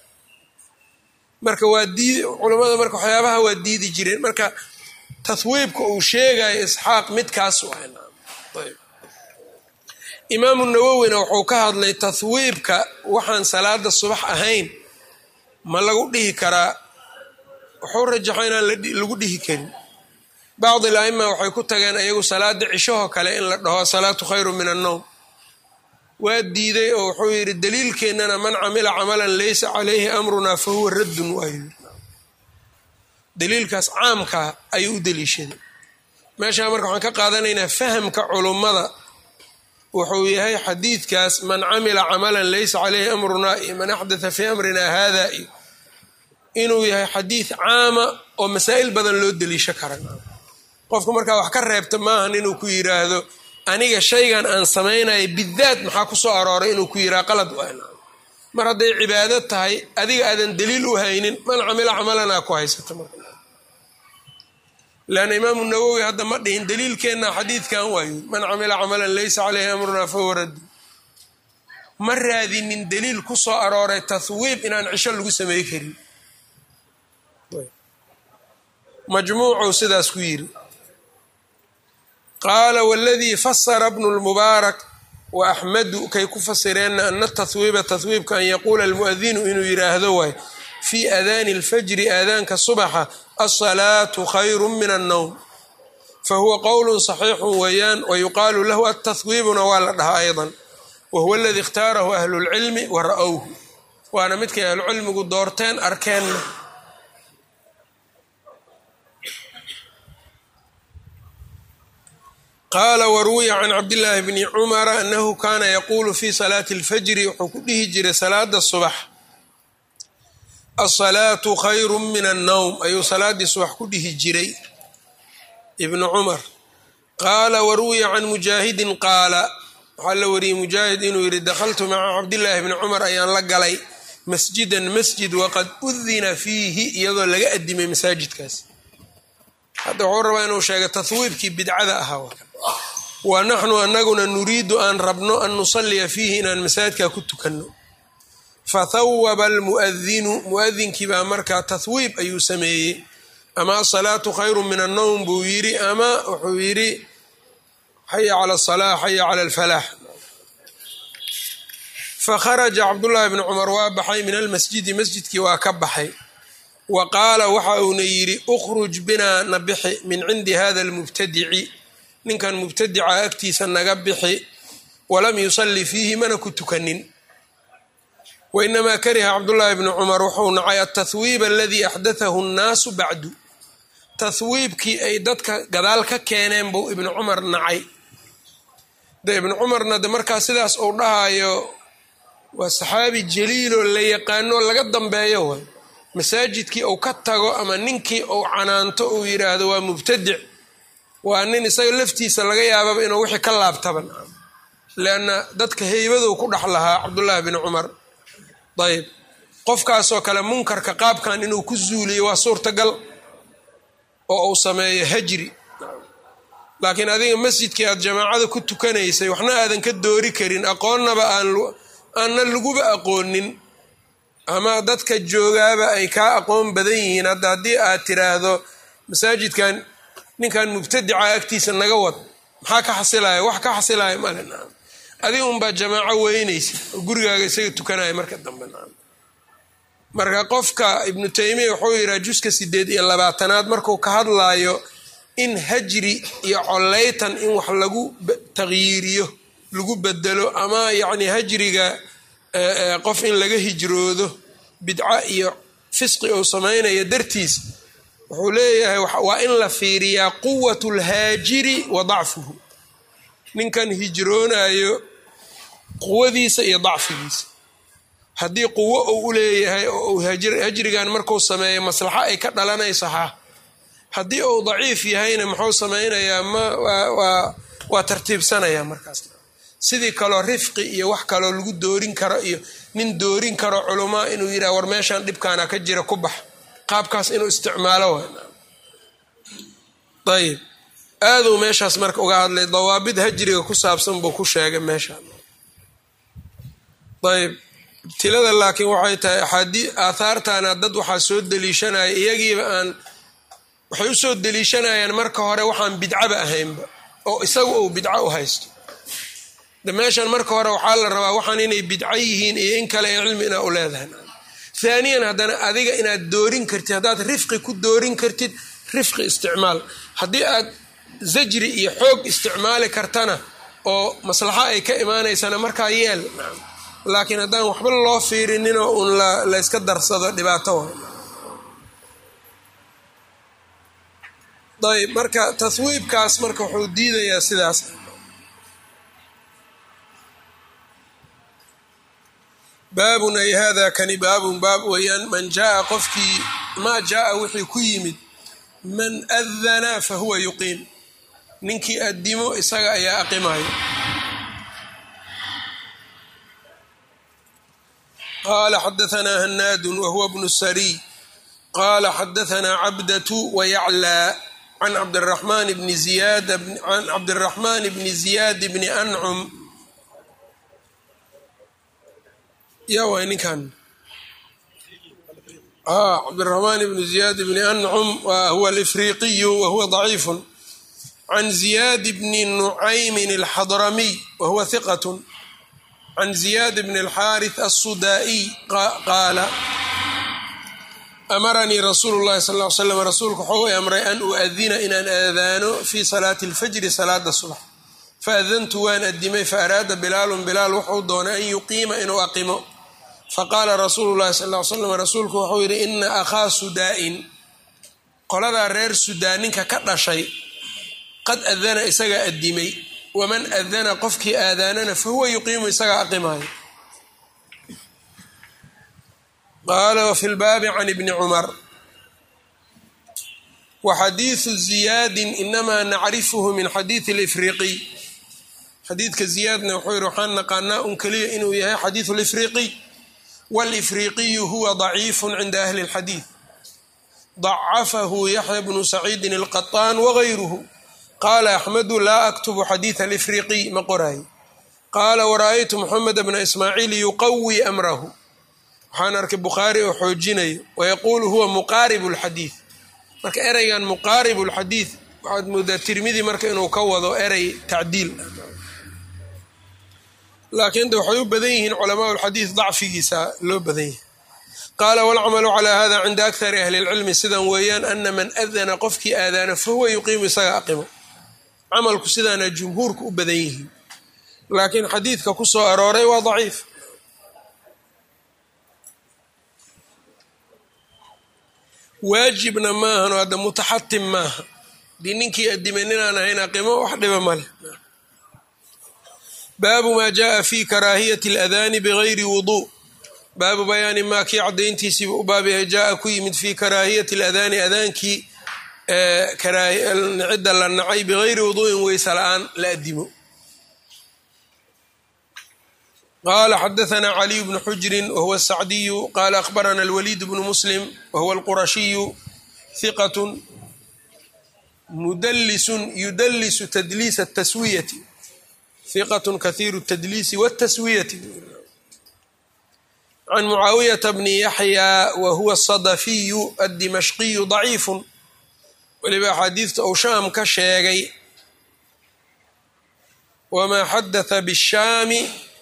marka waa diid culammada marka waxyaabaha waa diidi jireen marka tahwiibka uu sheegayo isxaaq midkaas waayb imaamu nawowina wuxuu ka hadlay tahwiibka waxaan salaada subax ahayn ma lagu dhihi karaa wuxuu rajaxo inaan lagu dhihi karin bacdi laima waxay ku tageen iyagu salaada cishahoo kale in la dhaho asalaatu khayru min annowm waa diiday oo wuxuu yidhi daliilkeennana man camila camalan laysa calayhi amrunaa fa huwa raddun waayu daliilkaas caamkaa ayuu u daliishaday meeshaa marka waxaan ka qaadanaynaa fahamka culummada wuxuu yahay xadiidkaas man camila camalan laysa caleyhi amrunaa iyo man axdatha fii amrinaa haada iyo inuu yahay xadiid caama oo masaa'il badan loo daliisho kara qofku markaa wax ka reebta maahan inuu ku yiraahdo aniga shaygan aan samaynayo bidaat maxaa ku soo arooray inuu ku yiraha qalad mar hadday cibaado tahay adiga aadan daliil u haynin man camila camalanaa ku haysata leanna imaamu nawowi hadda ma dhihin daliilkeenna xadiidkan waayu man camila camalan laysa caleyhi amrunaa fahuwa raddu ma raadinin daliil ku soo arooray tahwiib inaan cisho lagu samey karin majmuucuu sidaas ku yiri qaala waladii fasara bnu lmubaarak wa axmadu kay ku fasireenna ana tahwiiba tahwiibka an yaquula almu'adinu inuu yidhaahdo waay fii aadaani alfajri aadaanka subaxa alsalaatu khayru min annowm fahuwa qowlu saxiixu weeyaan wayuqaalu lahu atahwiibuna waa la dhahaa aydan wahuwa aladii ikhtaarahu ahlulcilmi wa ra'owhu waana midkay ahlucilmigu doorteen arkeenna qaala waruwiya can cabdillaahi bni cumara annahu kaana yaquulu fi salaati alfajri wuxuu ku dhihi jiray salaada subax asalaatu khayru min annowm ayuu salaaddii subax ku dhihi jiray ibnu cumar qaala waruwiya can mujaahidin qaala waxaa la wariyey mujaahid inuu yidhi dakhaltu maca cabdillaahi bni cumar ayaan la galay masjidan masjid waqad udina fiihi iyadoo laga adimay masaajidkaas hadda wuxuu rabaa inuu sheega tahwiibkii bidcada ahaa wa naxnu anaguna nuriidu aan rabno an nusalliya fiihi inaan masaajidka ku tukanno fathawaba almu'adinu mu'adinkii baa markaa tahwiib ayuu sameeyey ama asalaatu khayru min annowm buu yidhi ama wuxuu yidhi xaya cala asalaa xaya cala alfalaax fakharaja cabdullaahi bni cumar waa baxay min almasjidi masjidkii waa ka baxay wa qaala waxa uuna yidhi ukhruj binaa na bixi min cindi hada almubtadici ninkan mubtadica agtiisa naga bixi walam yusalli fiihi mana ku tukanin wainamaa kariha cabdullaahi bni cumar wuxuu nacay altahwiib aladii axdathahu nnaasu bacdu tahwiibkii ay dadka gadaal ka keeneen buu ibnu cumar nacay de ibnu cumarna de markaa sidaas uu dhahayo waa saxaabi jaliiloo la yaqaano laga dambeeyo way masaajidkii uu ka tago ama ninkii uu canaanto uu yidhaahdo waa mubtadic waa nin isaga laftiisa laga yaababa inuu wixii ka laabtaba leanna dadka heybaduu ku dhex lahaa cabdullaahi bni cumar ayb qofkaasoo kale munkarka qaabkan inuu ku zuuliyo waa suurtagal oo uu sameeyo hajri laakiin adiga masjidkii aad jamaacada ku tukanaysay waxna aadan ka doori karin aqoonnaba aanna laguba aqoonin ama dadka joogaaba ay kaa aqoon badan yihiin hadda haddii aad tiraahdo masaajidkan ninkan mubtadica agtiisa naga wad maxaa ka xasilaya wax ka xasilaya male naam adiga unbaa jamaaco weynaysa oo gurigaaga isaga tukanaya marka dambe naam marka qofka ibnu taymiya wuxuu yidhaha juska sideed iyo labaatanaad markuu ka hadlaayo in hajri iyo coleytan in wax lagu taqyiiriyo lagu bedelo ama yacni hajriga qof in laga hijroodo bidca iyo fisqi uu samaynayo dartiis wuxuu leeyahay waa in la fiiriyaa quwat lhaajiri wa dacfuhu ninkan hijroonayo quwadiisa iyo dacfigiisa haddii quwo uu u leeyahay oo uu hajrigan markuu sameeyo maslaxo ay ka dhalanayso ha haddii uu daciif yahayna muxuu samaynayaa ma waa tartiibsanaya markaas sidii kaloo rifqi iyo wax kaloo lagu doorin karo iyo nin doorin karo culamaa inuu yidhah war meeshan dhibkaana ka jira ku bax qaabkaas inuu isticmaalo ayib aaduu meeshaas marka uga hadlay dawaabid hajriga ku saabsan buu ku sheegay meeshaan ayb ibtilada laakiin waxay tahay axaadii aathaartana dad waxaa soo deliishanaya iyagiiba aan waxay usoo deliishanayaan marka hore waxaan bidcaba ahaynba oo isagu uu bidco u haysto de meeshan marka hore waxaa la rabaa waxaan inay bidco yihiin iyo in kale ee cilmi inaa u leedahay haaniyan haddana adiga inaad doorin kartid haddaad rifqi ku doorin kartid rifqi isticmaal haddii aad zajri iyo xoog isticmaali kartana oo maslaxo ay ka imaanaysana markaa yeel laakiin haddaan waxba loo fiirininoo uun la yska darsado dhibaato wa ayb marka taswiibkaas marka wuxuu diidayaa sidaas baabun ay hada kani baabun baab weeyaan man jaaa qofkii maa jaaa wixii ku yimid man adana fa huwa yuqiim ninkii addimo isaga ayaa aqimayo qala xadaanaa hanaadu wahuwa bnu sariy qala xadaanaa cabdatu wayaclaa can cabdiraxmaan bni ziyad can cabdiraxmaan bni ziyaad bni ancum ya waay ninkan cabdiraxmaan bni ziyaad bni ancum huwa alifriqiyu wahuwa daciifu can ziyaad bni nucaymin alxadramiy wahuwa hiqat can ziyaad bn alxaarith alsudaa'iy qaala amaranii rasuulu llahi sal ly slam rasuulku waxuu i amray an uadina inaan aadaano fii salaati alfajri salaada subax faadantu waan adimay faaraada bilaalun bilaal wuxuu doonay an yuqiima inuu aqimo faqaala rasuulu llahi sal ly slam rasuulku wuxuu yidhi ina akhaa sudaa'in qoladaa reer sudaa ninka ka dhashay qad adana isagaa adimay waman adana qofkii aadaanana fa huwa yuqiimu isagaa aqimaayo qaala wafi lbaabi can ibni cumar waxadiidu ziyaadin inamaa nacrifuhu min xadiidi alifriqiy xadiidka ziyaadna wuxuu yihi waxaan naqaanaa un keliya inuu yahay xadiidu alifriqiy waalifriqiyu huwa daciifu cinda ahli اlxadiid dacafahu yaxya bnu saciidin alqaطaan wagayruhu qaala axmedu laa aktubu xadiida alifriqiy ma qoraayo qaala wara-aytu moxamed bna ismaaciil yuqawi amrahu waxaan arkay bukhaari oo xoojinayo wayaquulu huwa muqaaribu lxadiid marka ereygan muqaaribu lxadiid waxaad moodaa tirmidi marka inuu ka wado erey tacdiil laakiin de waxay u badan yihiin culamaa lxadiid dacfigiisa loo badan yahay qaala walcamalu calaa hada cinda akari ahli lcilmi sidan weeyaan ana man adana qofkii aadaana fahuwa yuqiimu isaga aqimo camalku sidaana jumhuurku u badan yihiin laakiin xadiidka ku soo arooray waa daciif waajibna maahan oo hadda mutaxatim maaha dii ninkii adimay ninaan ahayn aqimo wax dhiba male baabu maa jaءa fi karaahiyati اladaani bigayri wuduu baabu bayaani maa kii cadayntiisiiba u baabyahay jaaa ku yimid fi karaahiyati اladaani adaankii cidda la nacay bigayri wuduu'in weyse la-aan la adimo qala xadaثna caliy bnu xujri wahuwa الsacdiyu qala akhbarana اlwaliid bnu muslim wahuwa اlqurashiyu hiqat mudlisu yudlisu tadliis الtaswiyati hiqat kahiiru الtadliisi wالtaswiyati can mucaawiyata bni yaxya wahuwa الصadafiyu aلdimashqiyu ضaciifu weliba axaadiidta uu shaam ka sheegay wamaa xadatha bishaami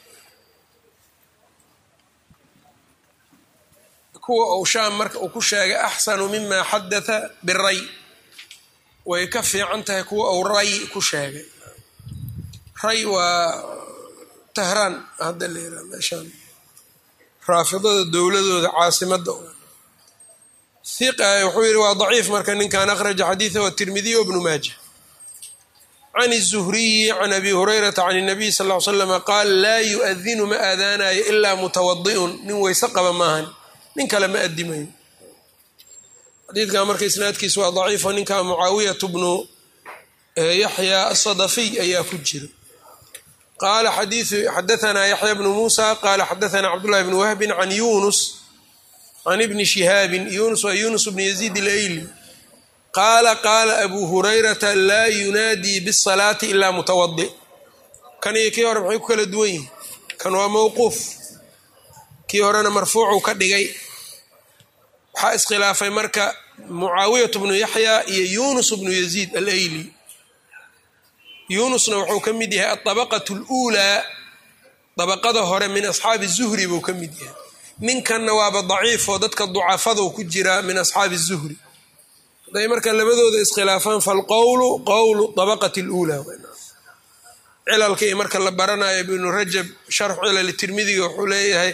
kuwa uu shaam marka uu ku sheegay axsanu mima xadatha biray way ka fiican tahay kuwa uu ray ku sheegay ray waa tahraan hadda la yiraha meeshaan raafidada dowladooda caasimadda hiqa wuxuu yihi waa daciif marka ninkan akhraja xadiidahu atirmidiy wbnu maaja can الzuhriyi can abi hurayrata can الnabiy sal ly slama qaal laa yuadinu ma aadaanayo ilaa mutawadi'un nin weyse qaba maahan nin kale ma adimayo xadiidkan marka isnaadkiisa waa daciifo ninka mucaawiyatu bnu yaxya asadafiy ayaa ku jira qaala xadaanaa yaxya bnu muusa qaala xadaanaa cabdullahi bni wahbin can yunus can ibni shihaabin yunus waa yunus bni yaziid ilayli qaala qaala abuu hurayrata laa yunaadii bisalaati ilaa mutawadi kan iyo kii hore maxay ku kala duwan yihin kan waa mowquuf kii horena marfuucuu ka dhigay waxaa iskhilaafay marka mucaawiyatu bnu yaxya iyo yunus bnu yaziid alayli yunusna wuxuu ka mid yahay aabaqat luulaa dabaqada hore min asxaabi zuhri buu ka mid yahay ninkanna waaba daciifoo dadka ducafadou ku jiraa min asxaabi zuhri haday marka labadooda iskhilaafaan falqowlu qowlu dabaqati luulaa cilalka iyo marka la baranayo ibnu rajab sharx cilali tirmidiga wuxuu leeyahay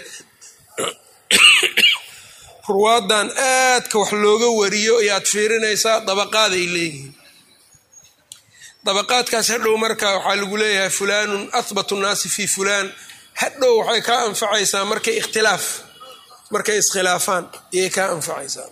ruwaadan aadka wax looga wariyo ayaad fiirinaysaa dabaqaaday leeyihiin dabaqaadkaas hadhow marka waxaa lagu leeyahay fulaanun ahbatu nnaasi fi fulaan hadhow waxay kaa anfacaysaa markay ikhtilaaf markay iskhilaafaan iyay kaa anfacaysaa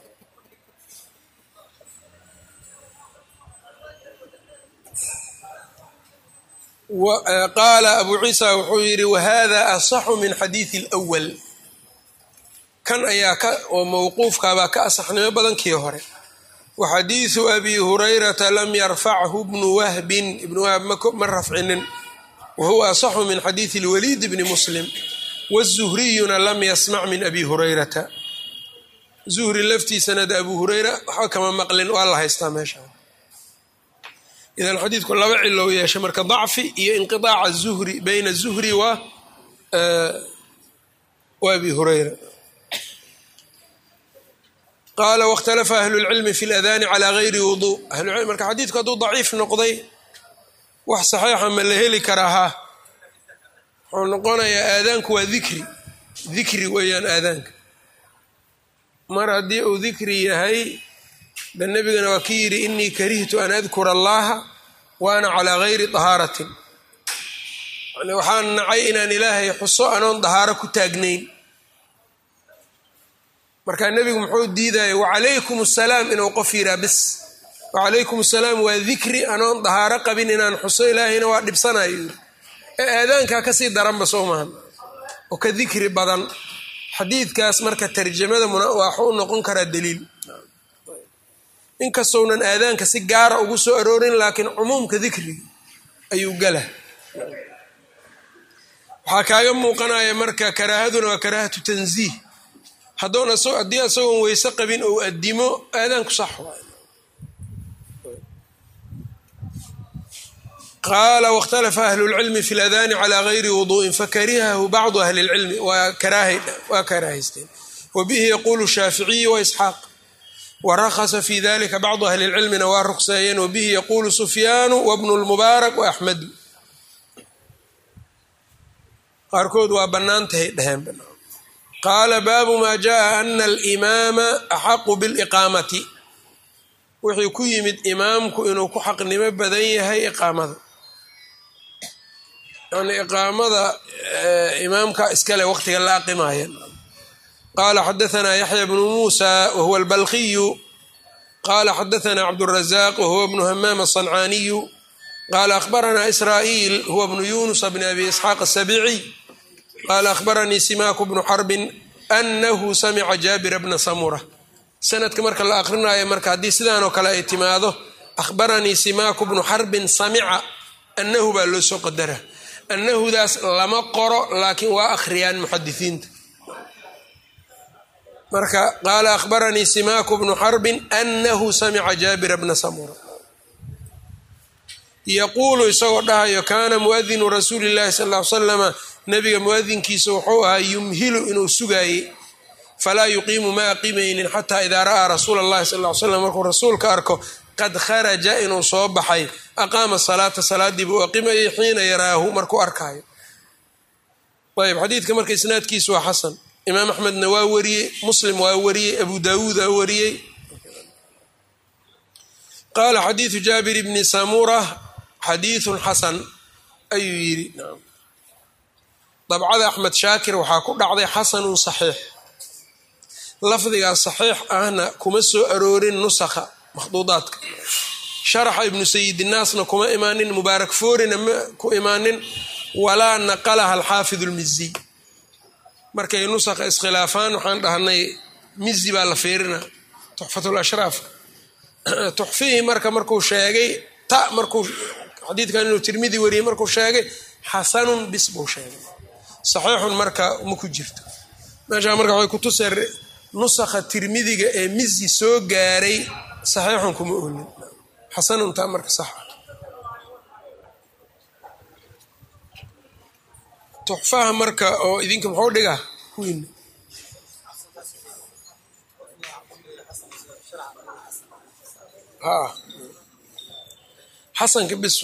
qaala abu ciisa wuxuu yidhi wahada asaxu min xadiidi اlأwal kan ayaa oo mowquufkaabaa ka asaxnimo badankii hore wa xadiidu abi hurayrata lam yarfachu bnu wahbin ibnu wahb ma rafcinin wa huwa asaxu min xadiidi اlwaliid bni muslim wالzuhriyuna lam yasmac min abi hurayrata zuhri laftiisana de abu hureyra waxba kama maqlin waa la haystaa meesha idan xadiidku laba cilow yeeshay marka dacfi iyo inqiaaca zuhri bayna zuhri wa abi hureyra qaala wاkhtalafa ahlu اlcilmi fi اladaani calى gayri wudu marka xadiidku hadduu daciif noqday wax saxiixa ma la heli karaa ha wuxuu noqonayaa aadaanku waa dikri dikri weeyaan aadaanka mar haddii uu dikri yahay de nebigana waa ki yidhi inii karihtu an adkura allaha wa ana calaa gayri dahaaratin yani waxaan nacay inaan ilaahay xuso anoon dahaaro ku taagnayn markaa nebigu muxuu diidaya wacalaykum asalaam inuu qof yiraa bis wacalaykum asalaam waa dikri anoon dahaaro qabin inaan xuso ilaahayna waa dhibsanayo yiri ee aadaankaa kasii daranba soo mahan oo ka dikri badan xadiidkaas marka tarjamada waxu u noqon karaa daliil inkastounan aadaanka si gaara ugu soo aroorin laakiin cumuumka dikriga ayuu gala waxaa kaaga muuqanaya marka karaahaduna waa karaahatu tanziih hadoon haddii asagoon weyse qabin ou addimo aadaanku sax waay qaala wاkhtalafa ahlu اlcilmi fi اladaani calى gayri wuduءin fakarihahu bacdu ahli اlcilmi waa karaahaysteen wabihi yaqulu shaaficiyu waisxaaq warakasa fi dalika bacdu ahli اlcilmina waa rukseeyeen wabihi yaqulu sufyaanu wabnu اlmubaarak waaxmedu qaarkood waa bannaantahay dheheen qaala baabu ma jaءa ana alimaama axaqu biاliqaamati wuxuu ku yimid imaamku inuu ku xaqnimo badan yahay iqaamada yani iqaamada imaamka iskale waqtiga la aqimaya qala xadaثna yaxya bnu musa wahuwa albalkiyu qala xadaثna cabdالrazaq wahuwa bnu hamaam aلصancaniyu qala akhbarana israa'iil huwa bnu yunusa bn abi isxaaq aلsabici qala akhbaranii simaku bnu xarbin anahu samica jaabira bna samura sanadka marka la aqrinayo marka haddii sidaanoo kale ay timaado akhbaranii simaku bnu xarbin samica annahu baa loo soo qadara annahudaas lama qoro laakiin waa akhriyaan muxadisiinta marka qaala akhbaranii simaku bnu xarbin anahu samica jaabira bna samura yaquulu isagoo dhahayo kaana muadinu rasuuli llahi sal ll ly slama nabiga muadinkiisa wuxuu ahaa yumhilu inuu sugaayey falaa yuqiimu ma aqimaynin xataa idaa ra'aa rasuula اllahi sal ly slam markuu rasuulka arko qad kharaja inuu soo baxay aqaama salaata salaadii buu aqimayay xiina yaraahu markuu arkaayo ayb xadiidka marka isnaadkiisu waa xasan imaam axmedna waa wariyey muslim waa wariyey abu dawuud aa wariyey qaala xadiidu jaabir bni samura xadiidun xasan ayuu yidhi dabcada axmed shaakir waxaa ku dhacday xasanun saxiix lafdigaas saxiix ahna kuma soo aroorin nusakha makhduudaadka sharaxa ibnu sayidinaasna kuma imaanin mubaarak foorina ma ku imaanin walaa naqalaha alxaafid lmiziy markay nusakha iskhilaafaan waxaan dhahnay mizi baa la fiirina tuxfatulashraafka tuxfihii marka markuu sheegay ta markuu xadiidkan inuu tirmidi wariyey markuu sheegay xasanun bis buu sheegay saxiixun marka ma ku jirto meeshaa marka waxay kutusay nusakha tirmidiga ee mizi soo gaaray saxiixun kuma olin xasanun taa marka sax tuxfaha marka oo idinka muxuu dhigaa kuwiina ha xasanka bis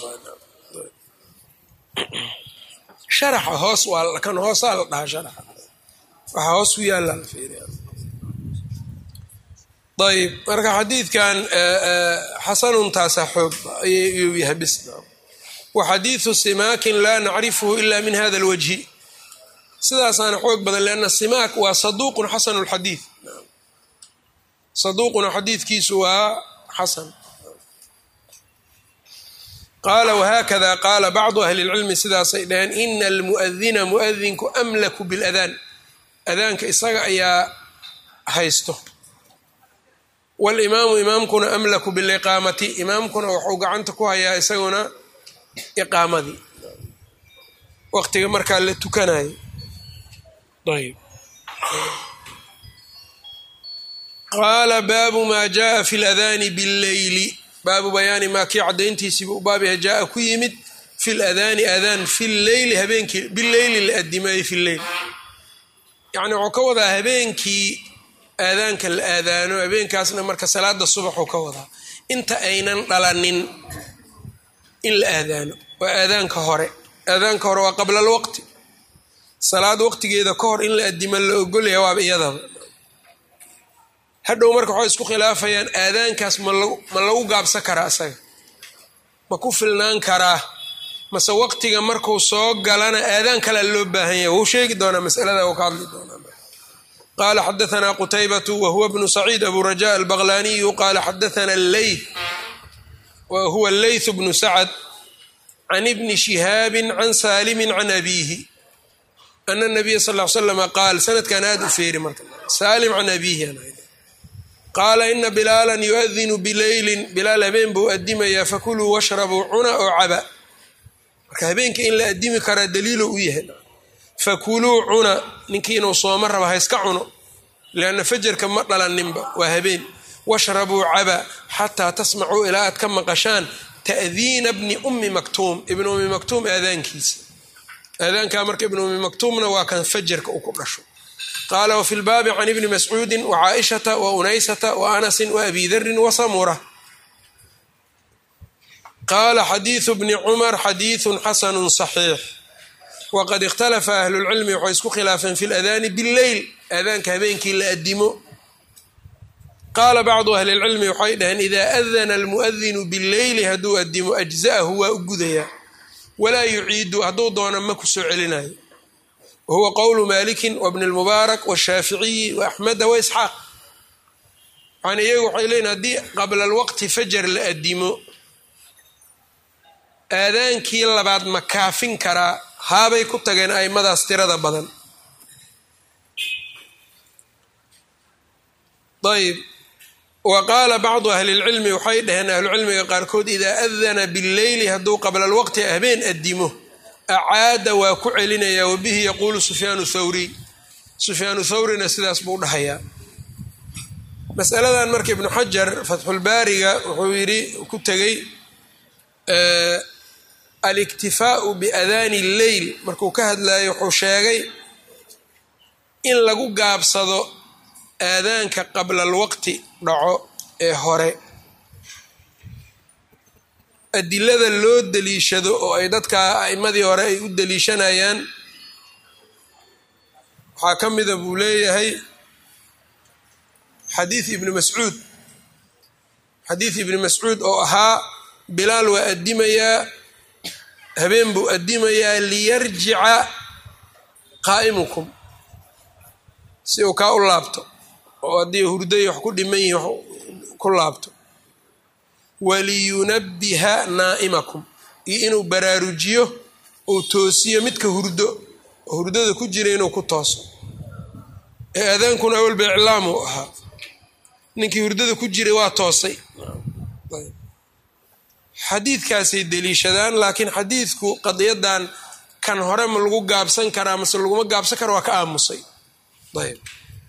sharaxa hoos waa kan hoosaa la dhahaa sharaxa waxaa hoos ku yaalla la fiiriya ayb marka xadiidkan xasanuntaasa xoog ayuu yahay bis wa xadiidu simaakin laa nacrifuhu ila min hada alwajhi sidaasaana xoog badan lianna simaak waa saduuqun xasanu lxadiid saduuquna xadiidkiisu waa xasan qaala whakada qaala bacdu ahli اlcilmi sidaasay dhaheen ina almuadina muadinku amlaku biاladaan adaanka isaga ayaa haysto walimaamu imaamkuna amlaku biliqaamati imaamkuna waxuu gacanta ku hayaa isaguna iqaamadii waqtiga markaa la tukanayo ayb qaala baabu ma jaءa fi اladaani bاlleyli baabu bayaani maa kii caddayntiisiiba u baab yahay jaa ku yimid fi ladaani adaan fi leyli habeenkii bileyli la adimayo fi leyl yacni wuxuu ka wadaa habeenkii aadaanka la aadaano habeenkaasna marka salaada subaxuu ka wadaa inta aynan dhalanin in la aadaano waa aadaanka hore aadaanka hore waa qabla alwaqti salaad waqtigeeda ka hor in la adimo la ogolaya waaba iyadaba hadhow marka waxay isku khilaafayaan aadaankaas ma lagu gaabsan karaa isaga ma ku filnaan karaa mase waqtiga markuu soo galana aadaan kalea loo baahan yahay wuu sheegi doonaa masalada uu ka hadli doonaa qaala xadaanaa qutaybatu wa huwa bnu saciid abu raja albaqlaniyu qaala xadaana leyth wa huwa leyth bnu sacad can ibni shihaabi can saalimi can abiihi ana nabiya sal l slama qaal sanadkan aada u feeri marka saalim can abiihi qaala ina bilaalan yuadinu bileylin bilaal habeen buu adimayaa fakuluu washrabuu cuna oo caba marka habeenka in la adimi karaa daliilo u yahay fakuluu cuna ninkii inuu sooma raba hayska cuno lianna fajarka ma dhalaninba waa habeen washrabuu caba xataa tasmacuu ilaa aad ka maqashaan ta'diina bni ummi maktuum ibni ummi maktuum aadaankiisa aadaankaa marka ibni ummi maktuumna waa kan fajarka uu ku dhasho qaala wfi lbaabi can ibni mascuudi wcaaishata waunaysata waanasi waabi darin wasamura qaala xadiidu bni cumar xadiidu xasanu صaxiix waqad ikhtalafa ahlulcilmi waxay isku khilaafeen fi ladaani billeyl aadaanka habeenkii la adimo qaala bacdu ahli lcilmi waxay dhaheen ida adana almuadinu billeyli hadduu adimo ajza'ahu waa u gudayaa walaa yuciidu hadduu doona ma ku soo celinayo wahuwa qowlu maliki wbni lmubaarak washaaficiyi waaxmeda waisxaaq yani iyagu waxay leeyiin haddii qabla alwaqti fajar la adimo aadaankii labaad ma kaafin karaa haabay ku tageen aimadaas tirada badan ayb wa qaala bacdu ahli lcilmi waxay dhaheen ahlucilmiga qaarkood idaa adana billeyli hadduu qabla alwaqti habeen adimo acaada waa ku celinayaa wabihi yaquulu sufyaanu thawriy sufyaanu thawrina sidaas buu dhahayaa masaladan marka ibnu xajar fatxulbaariga wuxuu yidhi ku tegey aliktifaau biadaani lleyl markuu ka hadlayo wuxuu sheegay in lagu gaabsado aadaanka qabla alwaqti dhaco ee hore adilada loo daliishado oo ay dadka a'imadii hore ay u daliishanayaan waxaa ka mida buu leeyahay xadiid ibni mascuud xadiid ibni mascuud oo ahaa bilaal waa addimayaa habeen buu addimayaa liyarjica qaa'imukum si uu kaa u laabto oo haddii hurday wax ku dhiman yihin wax ku laabto waliyunabbiha naa'imakum iyo inuu baraarujiyo uu toosiyo midka hurdo oo hurdada ku jira inuu ku tooso ee aadaankuna awalba iclaam uu ahaa ninkii hurdada ku jiray waa toosay xadiidkaasay deliishadaan laakiin xadiidku qadiyadan kan hore ma lagu gaabsan karaa mase laguma gaabsan kara waa ka aamusay ayb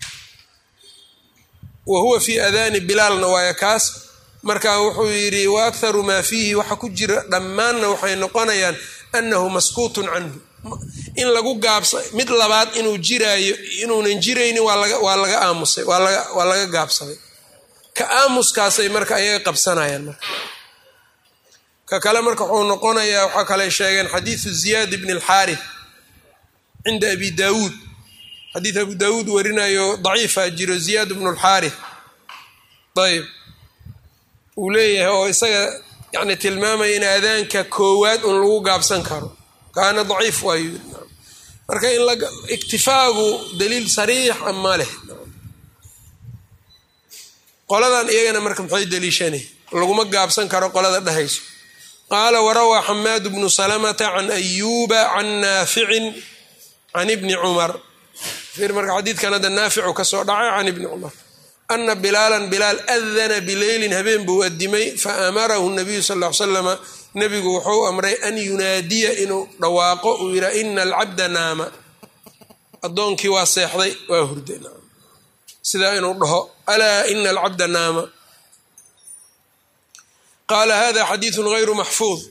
wa huwa fii adaani bilaalna waaya kaas marka wuxuu yidhi wa akharu maa fiihi waxa ku jira dhammaanna waxay noqonayaan annahu maskuutun canhu in lagu gaabsa mid labaad inuu jiraayo inuunan jiraynin waa laga aamusay waa laga gaabsaday ka aamuskaasay marka ayaga qabsanayaan marka ka kale marka wuxuu noqonayaa waxaa kale sheegeen xadiidu ziyaad bni alxaarith cinda abi daawuud xadiid abu daawuud warinayo daciifa jiro ziyaad bnu lxaarith ayb uu leeyahay oo isaga yani tilmaamaya in aadaanka koowaad un lagu gaabsan karo kaana daciif waayu marka in iktifaagu daliil sariixa ma leh qoladan iyagana marka maxay daliishanay laguma gaabsan karo qolada dhehayso qaala warawaa xamaad bnu salamata can ayuuba can naaficin can ibni cumar fiir marka xadiidkan hadda naaficu ka soo dhacay can ibni cumar ana bilaalan bilaal adana bileylin habeen buu adimay fa amarahu nabiyu sal l slama nebigu wuxuu amray an yunaadiya inuu dhawaaqo uu yidhaa ina alcabda naama addoonkii waa seexday waa hurday sidaa inuu dhaho alaa ina alcabda naama qaala hada xadiidu gayru maxfuud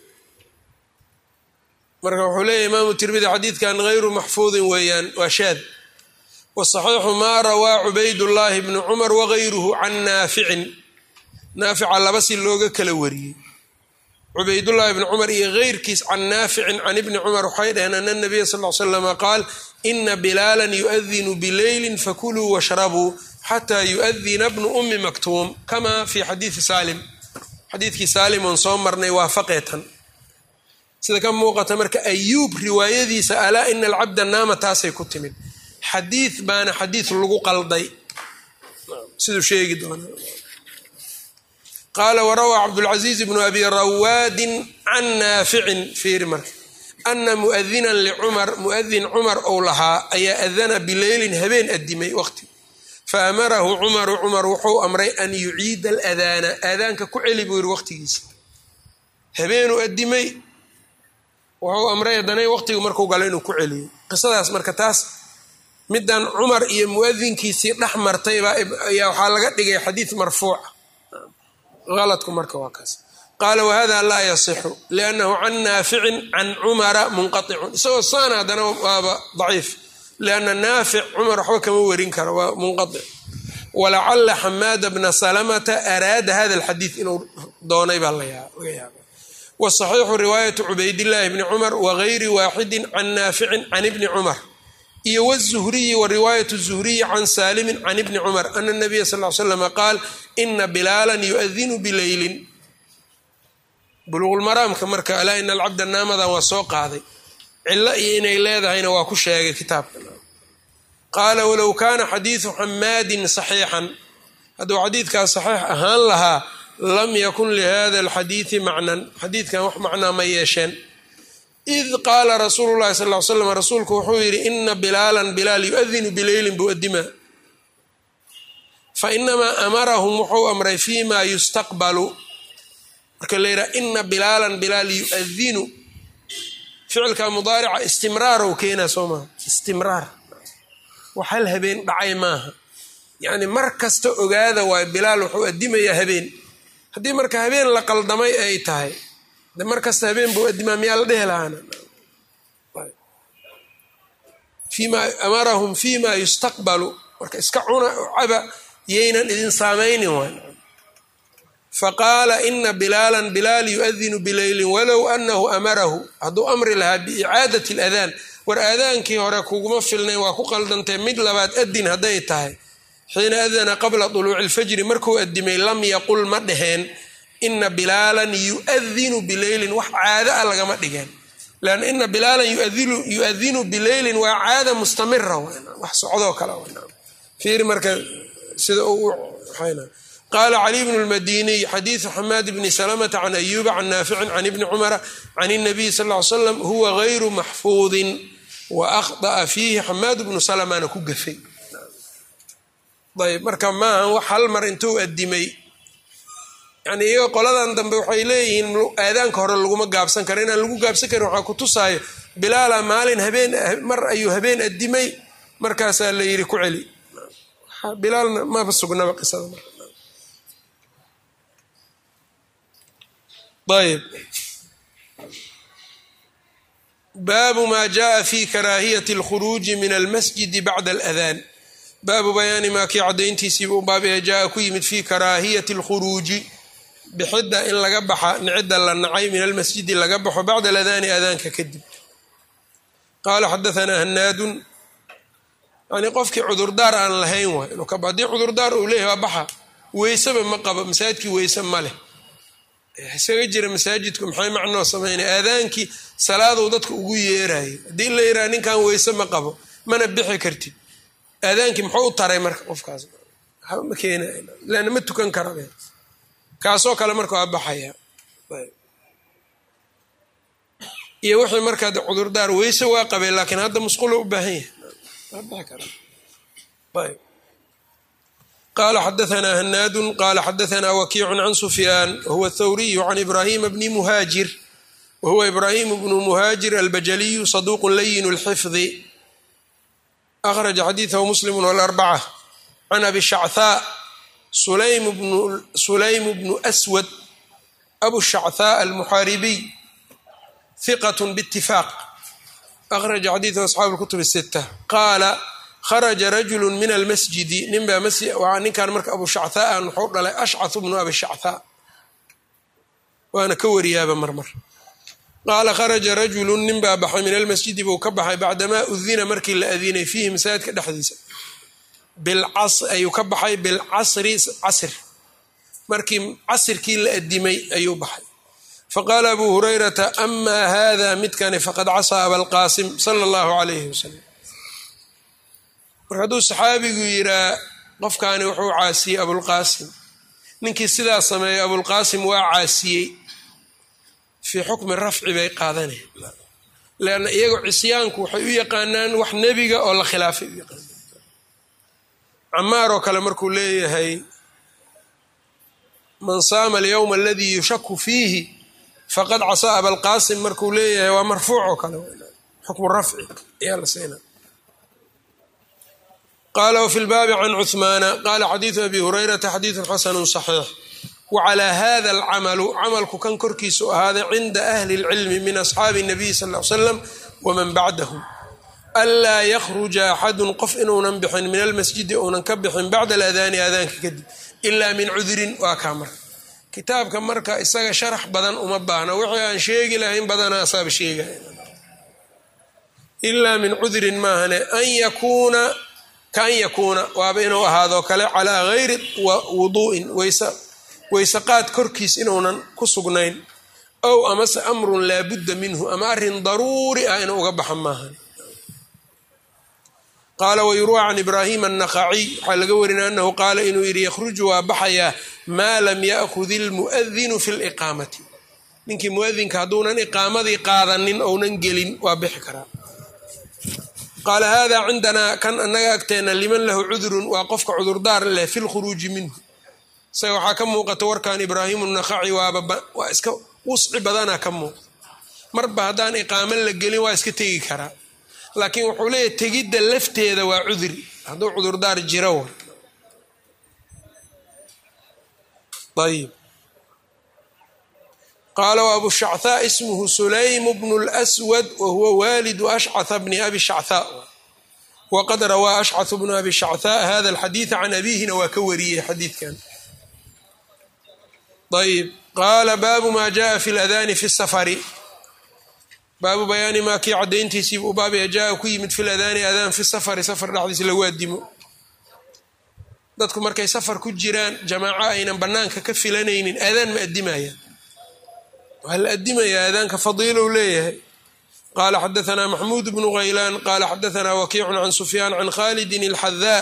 marka wuxuu leeyahy imaamu tirmidi xadiidkan gayru maxfuudin weeyaan waa shaad wasaxiixu maa rawaa cubaydullaahi bnu cumar wagayruhu can naaficin naafica laba si looga kala wariyey cubaydullaahi bni cumar iyo geyrkiis can naaficin can ibni cumar waxay dhaheen ana nabiya sal l slama qaal ina bilaalan yuadinu bileylin fakuluu washrabuu xataa yuadina bnu ummi maktuum kama fi xadiidi saalim xadiidkii saalim oon soo marnay waafaqeetan sida ka muuqata marka ayuub riwaayadiisa alaa ina alcabda naama taasay ku timid xadiid baana xadiid lagu qalday siduu sheegi doona qaala warawaa cabdulcaziiz bnu abi rawaadin can naaficin fiiri marka ana muadinan licumar muadin cumar ou lahaa ayaa adana bileylin habeen adimay waqti faamarahu cumaru cumar wuxuu amray an yuciida aladaana aadaanka ku celi buu yiri waqtigiisa habeenuu adimay wuxuu amray haddana waqtigu markuu galo inuu ku celiyo qisadaas marka taas midan cumar iyo muadinkiisii dhex martayba ayaa waxaa laga dhigay xadiid marfuuca aladku marka waa kaas qaala wahada laa yasixu liannahu can naaficin can cumara munqaicun isagoo saana haddana waaba daciif lianna naafic cumar waxba kama warin karo waa munqaic walacala xamaada bna salamata araada hada alxadiid inuu doonay baa laga yaaba wasaxiixu riwaayatu cubaydillaahi bni cumar wagayri waaxidin can naaficin can ibni cumar iyo wzuhriyi wa riwaayat zuhriyi can saalimin can ibni cumar ana nabiya sal l slama qaal ina bilaalan yuadinu bileylin buluqulmaraamka marka alaa ina alcabda naamadan waa soo qaaday cilo iyo inay leedahayna waa ku sheegay kitaabka qaala walow kaana xadiidu xamaadin saxiixan hadduu xadiidkaas saxiix ahaan lahaa lam yakun lihada alxadiidi macnan xadiidkan wax macnaa ma yeesheen id qaala rasuulu llahi sal l slam rasuulku wuxuu yidhi ina bilaalan bilaal yuadinu bileylin buu adimaa fa inamaa amarahum wuxuu amray fi ma yustaqbalu marka la yidhaha ina bilaalan bilaal yuadinu ficilka mudaarica istimraarow keenaa soo maaha istimraar wax hal habeen dhacay maaha yacni mar kasta ogaada waay bilaal wuxuu adimayaa habeen haddii marka habeen la qaldamay ay tahay de mar kasta habeen buu adimaa miyaa la dhehi lahaana fima amarahum fima yustaqbalu marka iska cuna caba yaynan idin saamaynin waay faqaala ina bilaalan bilaal yuadinu bileylin walow anahu amarahu hadduu amri lahaa biicaadati aladaan war aadaankii hore kuguma filnayn waa ku qaldantay mid labaad adin hadday tahay xiina adana qabla duluuci lfajri markuu adimay lam yaqul ma dheheen ina bilaalan yuadinu bileylin wax caada a lagama dhigeen lan ina bilaalan yuadinu bileylin waa caada mustamira wax socdoo kale fiiri marka sida qaala caliy bnu lmadiniy xadiidu xamaad bni salamata can ayuuba can naaficin can ibni cumara can اnabiy sal ly slam huwa gayru maxfuudin wa akhطa'a fiihi xamaad bnu salamana ku gafay ayb marka maaha wax hal mar intuu adimay yani iyago qoladan dambe waxay leeyihiin aadaanka hore laguma gaabsan karo inaan lagu gaabsan karin waxaa ku tusaayo bilaala maalin habeen mar ayuu habeen addimay markaasaa la yidhi ku celi bilaalna maba sugnaba qisada ayb baabu maa jaءa fi karaahiyati اlkhuruuji min almasjidi bacda aladaan baabu bayaani maa kii caddayntiisiiba u baabaya jaa ku yimid fi karaahiyati اlkhuruuji bixidda in laga baxa nicida la nacay min almasjidi laga baxo bacda aladaani adaanka kadib qaala xadaanaa hanaadun yani qofkii cudurdaar aan lahayn waay inuu kaba haddii cudurdaar uu leeyahy waa baxa weyseba ma qabo masaajidkii weyse ma leh isaga jira masaajidku maxay macnoo sameynaya aadaankii salaaduu dadka ugu yeerayo haddii la yiraha ninkan weyse ma qabo mana bixi kartid aadaankii muxuu u taray marka qofkaas ma keenay lana ma tukan kara kaasoo kale marka waa baxaya iyo wixii markaa cudurdaar weyse waa qabeen laakiin hadda musqulo u baahan yahay waa bixi kara ayb qala xadaanaa hanaadu qala xadaanaa wakiicu can sufyaan wahuwa thawriyu can ibrahima bni muhaajir wahuwa ibrahim bnu muhaajir albajaliyu saduuqu layin اlxifdi akhraja xadiidahu muslim wاlarbaca can abi shachaa sulaym bnu aswad abu shachaa almuxaaribiy hiqat bاtifaaq akhraja xadiidahu asxaabu اlkutub الsita qaala kharaja rajulu min almasjidi ninbaa ninkan marka abu shachaa an wuxuu dhalay ashcahu bnu abi shachaa waana ka wariyaaba marmar qaala kharaja rajulu ninbaa baxay min almasjidi buu ka baxay bacdamaa udina markii la adinay fiihi masaajidka dhexdiisa ayuu ka baxay bilcasri casr markii casirkii la adimay ayuu baxay faqaala abu hurayrata amaa hada midkani faqad casaa abalqaasim sala allahu calayhi wasalam marka hadduu saxaabigu yiraa qofkaani wuxuu caasiyey abulqaasim ninkii sidaa sameeyey abulqaasim waa caasiyey fii xukmi rafci bay qaadaneen leanna iyagoo cisyaanku waxay u yaqaanaan wax nebiga oo la khilaafay u yaqaanaan camaar oo kale markuu leeyahay man saama alyowma aladii yushaku fiihi faqad casaa abalqaasim markuu leeyahay waa marfuuc oo kale xukmu rafci ayaa la siinaa qala wfi lbaabi can cuhmaana qala xadiidu abi hurayrata xadiidu xasanu صaxiix wacalaa hada alcamalu camalku kan korkiisu ahaaday cinda ahli اlcilmi min asxaabi الnabiy sal l slam waman bacdahu anlaa yakhruja axadun qof inuunan bixin min almasjidi uunan ka bixin bacda aladaani aadaanka kadib ila min cudurin waa kaa marka kitaabka marka isaga sharax badan uma baahna wixii aan sheegi lahayn badanaa asaaba sheegaya ilaa min cudurin maahane an yakuuna kaan yakuuna waaba inuu ahaadoo kale calaa gayri wuduu'in weyse qaad korkiis inuunan ku sugnayn ow amase amrun laabudda minhu ama arrin daruuri ah inuu uga baxa maahan qaala wayurwa can ibraahima annaqaciy waxaa laga warinaya anahu qaala inuu yidhi yakhruju waa baxayaa maa lam ya'khud ilmu'adinu fi liqaamati ninkii muadinka hadduunan iqaamadii qaadanin ounan gelin waa bixi karaa qaala hada cindanaa kan annaga agteena liman lahu cudurun waa qofka cudurdaar leh fi lkhuruuji minhu isaga waxaa ka muuqata warkan ibraahimu naqaci waa iska wusci badana ka muuqda marba haddaan iqaamo la gelin waa iska tegi karaa laakiin wuxuu leeyahy tegidda lafteeda waa cuduri hadduu cudurdaar jiro war ayb qaala w abu shachaa ismuhu sulaym bnu lswad wahuwa waalidu ashcaa bni abi shachaa waqad rawaa ashcaث bnu abi shachaa hada alxadiida can abihina waa ka wariyey xadiidkan ayb qaala baabu ma jaءa fi اladani fi الsafari baabu bayaani maa kii cadayntiisiiba u baabaya jaa ku yimid fi ladaani adaan fi safari safar dhexdiisa lagu adimo dadku markay safar ku jiraan jamaaco aynan banaanka ka filanaynin aadaan ma adimayaan waa la adimayaa aadaanka fadiilow leeyahay qaala xadaanaa maxmuud bnu haylaan qaala xadaanaa wakiicun can sufyaan can khalidin اlxadaa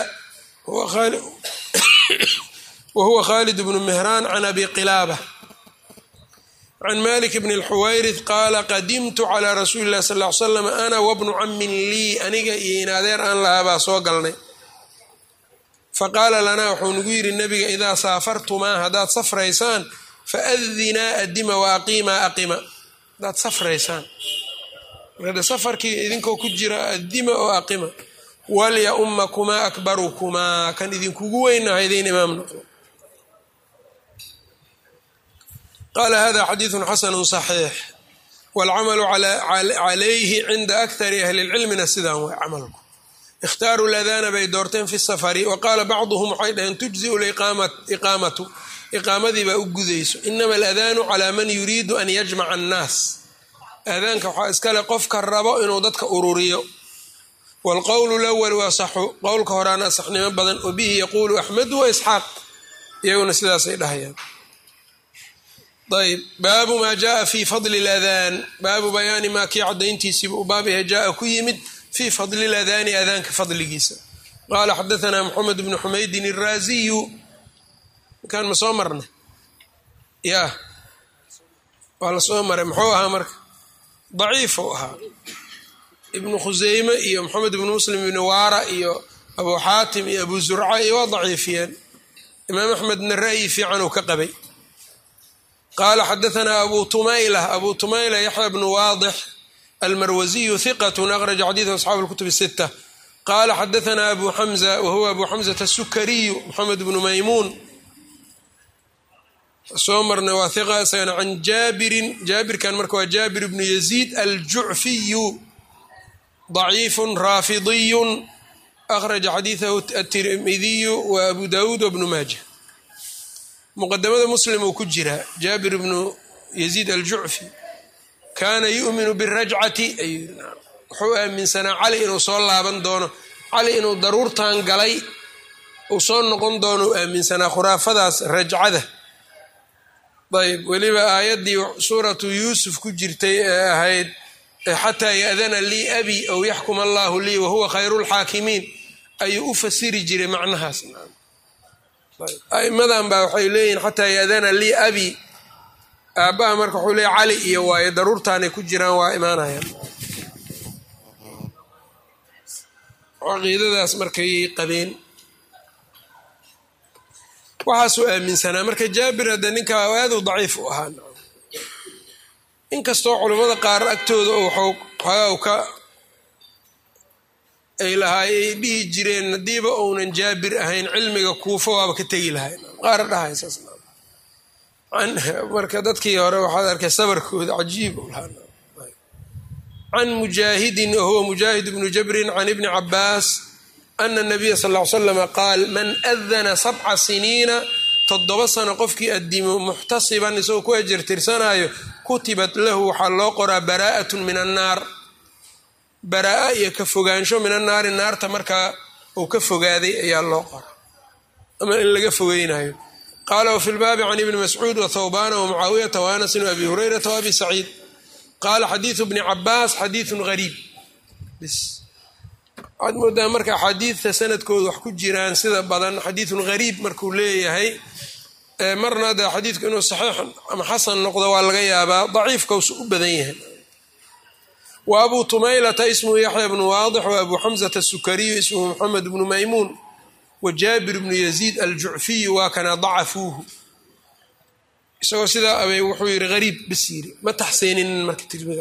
wa huwa khalid bnu mehraan can abi qilaaba can malik bn اlxuwayrith qaala qadimtu calى rasuuli اlah sal ly slam ana wabnu camin lii aniga iyo in adeer aan lahaa baa soo galnay faqaala lanaa wuxuu nagu yidhi nabiga idaa saafartumaa haddaad safraysaan faadinaa adima wa aqiimaa aqima hadaad safraysaan markade safarkii idinkoo ku jira adima oo aqima walya ummakumaa akbarukumaa kan idinkugu weynaha idiin imaam noqdo qaala hada xadiidu xasanu صaxiix wاlcamalu calayhi cinda akari ahli اlcilmina sidaan way camalku ikhtaaru ladana bay doorteen fi safari wa qaala bacduhum waxay dhaheen tujziu iqaamatu iqaamadii baa u gudayso inama aladaanu calaa man yuriidu an yajmaca annaas aadaanka waxaa iskale qofka rabo inuu dadka ururiyo waalqowlu lawal waasaxu qowlka horaana asaxnimo badan wa bihi yaquulu axmedu wa isxaaq iyaguna sidaasay dhahayaan ayb baabu maa jaaa fi fadli ladaan baabu bayaani maa kii cadayntiisiiba u baabyaha jaaa ku yimid fii fadli ladaani aadaanka fadligiisa qaala xadaanaa moxamed bnu xumaydin iraaziyu kan ma soo marna ya waa la soo maray muxuu ahaa marka daciifuu ahaa ibnu khuseyme iyo moxamed ibnu muslim ibnu waara iyo abu xaatim iyo abu zurca iyo waa daciifiyeen imaam axmedna ra'yi fiican uu ka qabay qaala xadaanaa abu tumayla abu tumayla yaxya bnu waadix almarwasiyu hiqat akhraja xadiidu asxaabu lkutub sita qaala xadaanaa abu xamza wahuwa abu xamzata asukariyu moxamed bnu maymuun soo marnay waa hiqa isagana can jaabirin jaabirkan marka waa jaabir bnu yaziid aljucfiyu daciifun raafidiyun akhraja xadiidahu atirmidiyu wa abu dawuud wabnu maaja muqadamada muslim uu ku jiraa jaabir bnu yaziid aljucfi kaana yu'minu birajcati ayuu wuxuu aaminsanaa cali inuu soo laaban doono cali inuu daruurtan galay uu soo noqon doono u aaminsanaa khuraafadaas rajcada ayb weliba aayaddii suuratu yuusuf ku jirtay ee ahayd xataa ya'dana lii abi aw yaxkum allaahu lii wahuwa khayru lxaakimiin ayuu u fasiri jiray macnahaas aimadan baa waxay leeyihin xataa ya'dana lii abi aabbaha marka wuxuu leeya cali iyo waayo daruurtaanay ku jiraan waa imaanayaan caqiidadaas markay qabeen waxaasuu aaminsanaa marka jaabir hadde ninkaa aaduu daciif u ahaa inkastoo culimmada qaar agtooda waxoogaa ka ay lahaay ay dhihi jireen haddiiba uunan jaabir ahayn cilmiga kuufo waaba ka tegi lahay qaar dhahaysaas marka dadkii hore waxaad arkay sabarkooda cajiib u lahaa can mujaahidin wahuwa mujaahid bnu jabrin can ibni cabaas ana nabiya sal ll ly slama qaal man adana sabca siniina toddoba sano qofkii addimo muxtasiban isagoo ku ajartirsanaayo kutibat lahu waxaa loo qoraa baraa'atun min annaar baraa iyo ka fogaansho min annaari naarta markaa uu ka fogaaday ayaa loo qoraa ama in laga fogeynayo qaala wafi lbaabi can ibni mascuud wa thawbana wamucaawiyata wa anasin wa abi hurayrata wa abi saciid qaala xadiidu bni cabaas xadiidun gariib waxaad moodaa marka axaadiidta sanadkooda wax ku jiraan sida badan xadiidun gariib markuu leeyahay marna de xadiidku inuu saxiix ama xasan noqdo waa laga yaabaa daciifkausu u badan yahay wa abu tumaylata ismuhu yaxya bnu waadix wa abu xamzata asukariyu ismuhu moxamed bnu maymuun wa jaabir bnu yaziid aljucfiyu waa kana dacafuuhu isagoo sidaa abay wuxuu yidhi gariib bas yiri ma taxsiininin marka tirmidi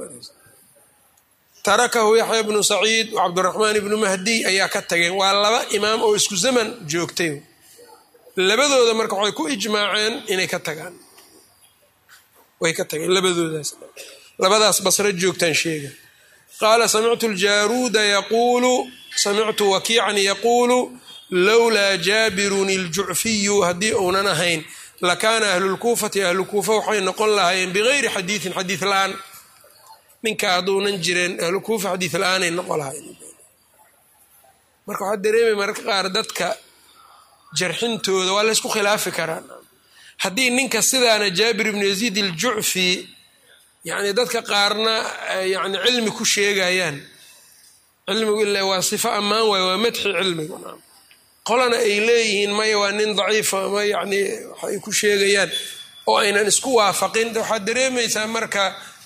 tarakahu yaxya bnu saciid cabdiraxmaan ibnu mahdiy ayaa ka tageen waa laba imaam oo isku zaman joogtay labadooda marka waxay ku ijmaaceen inay ka tagaan way ka tageen labadoodaas labadaas basre joogtaan sheega qaala samictu ljaaruuda yaquulu samictu wakiican yaquulu lowlaa jaabirun iljucfiyu haddii uunan ahayn lakaana ahlulkuufati ahlukuufa waxay noqon lahaayeen bigayri xadiidin xadiid la-aan ninka hadduunan jireen ahlukuufa xadiid la-aanay noqon lahaayeen marka waxaa dareemay mararka qaar dadka jarxintooda waa laysku khilaafi karaa haddii ninka sidaana jaabir ibnu yaziid iljucfi yani dadka qaarna yani cilmi ku sheegayaan cilmigu ila waa sifo ammaan waay waa madxi cilmigu qolana ay leeyihiin maya waa nin daciifa ama yani waxay ku sheegayaan oo aynan isku waafaqin waxaad dareemaysaa marka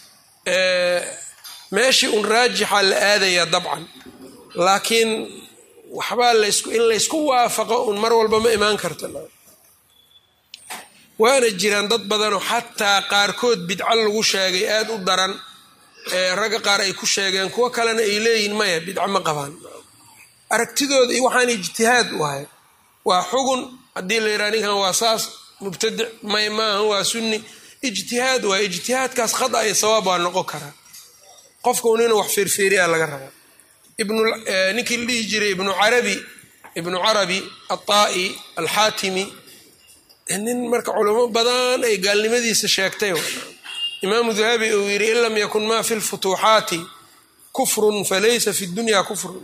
meeshii un raajixa la aadayaa dabcan laakiin waxbaa lasku in laysku waafaqo un mar walba ma imaan karta waana jiraan dad badanoo xataa qaarkood bidco lagu sheegay aada u daran ragga qaar ay ku sheegeen kuwo kalena ay leeyihin maya bidco ma qabaan aragtidooda iyo waxaan ijtihaad u ahay waa xugun haddii la yidhaha ninkan waa saas mubtadic may maaha waa sunni ijtihaad waa ijtihaadkaas khada iyo sawaab waa noqon karaa qofka un inuu wax feerfeeriyaa laga rabaa ninkii la dhihi jiray ibnu carabi ibnu carabi alطaa'i alxaatimi nin marka culamo badan ay gaalnimadiisa sheegtay imaamu dahabi uu yidhi in lam yakun ma fi lfutuuxaati kufrun falaysa fi dunya kufrun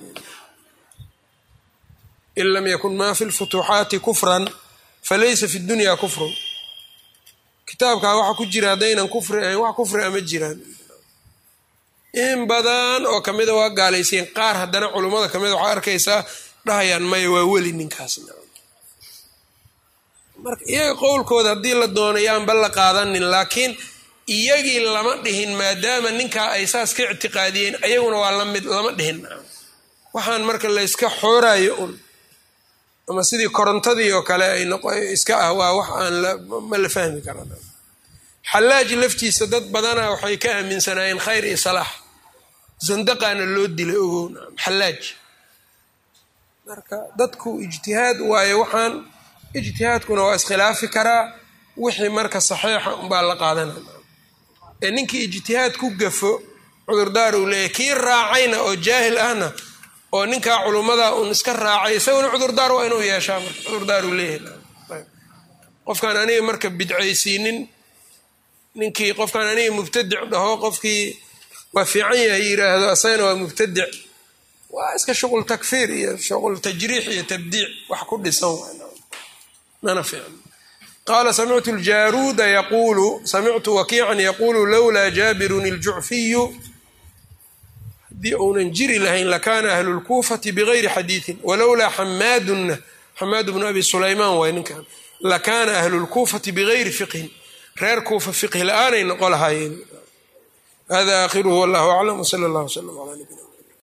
in lam yakun ma fi lfutuuxaati kufran falaysa fi dunya kufrun kitaabkaa waxa ku jira haddaynan kufri ahayn wax kufri ama jiraan in badan oo kamida waa gaalaysiin qaar haddana culummada kamida waxaa arkaysaa dhahayaan maya waa weli ninkaas marka iyaga qowlkooda haddii la doono yaanba la qaadanin laakiin iyagii lama dhihin maadaama ninkaa ay saas ka ictiqaadiyeen ayaguna waa lamid lama dhihin waxaan marka layska xoorayo un ama sidii korontadii oo kale ay iska ah waa wax aan ma la fahmi kara xallaaj laftiisa dad badana waxay ka aaminsanaayeen khayr iyo salaax sandaqaana loo dilay ogown xallaaj marka dadku ijtihaad waayo waxaan ijtihaadkuna waa iskhilaafi karaa wixii marka saxiixa unbaa la qaadanaya ee ninkii ijtihaad ku gafo cudurdaar uu leeyahy kii raacayna oo jaahil ahna oo ninkaa culummada uun iska raacay isaguna cudurdaar waa inuu yeeshaa marka cudurdaar uu leeyahay qofkaan aniga marka bidcaysiinin ninkii qofkaan aniga mubtadic dhaho qofkii waa fiican yahay yiraahdo asagana waa mubtadic waa iska shuqul takfiir iyo shuqul tajriix iyo tabdiic wax ku dhisan mana fiican qaala samictu ljaruuda yaquulu samictu wakiican yaquulu lowlaa jaabirun iljucfiyu haddii uunan jiri lahayn lakaana ahlu lkuufati bigayri xadiidin walowlaa xamaadunna xamaad bnu abi sulaymaan waay ninkan lakaana ahlu lkuufati bigayri fiqhin reer kuufa fiqhi la-aanay noqo lahaayeen hada aakhiruhu wallahu aclam wsala allah wslam ala nabina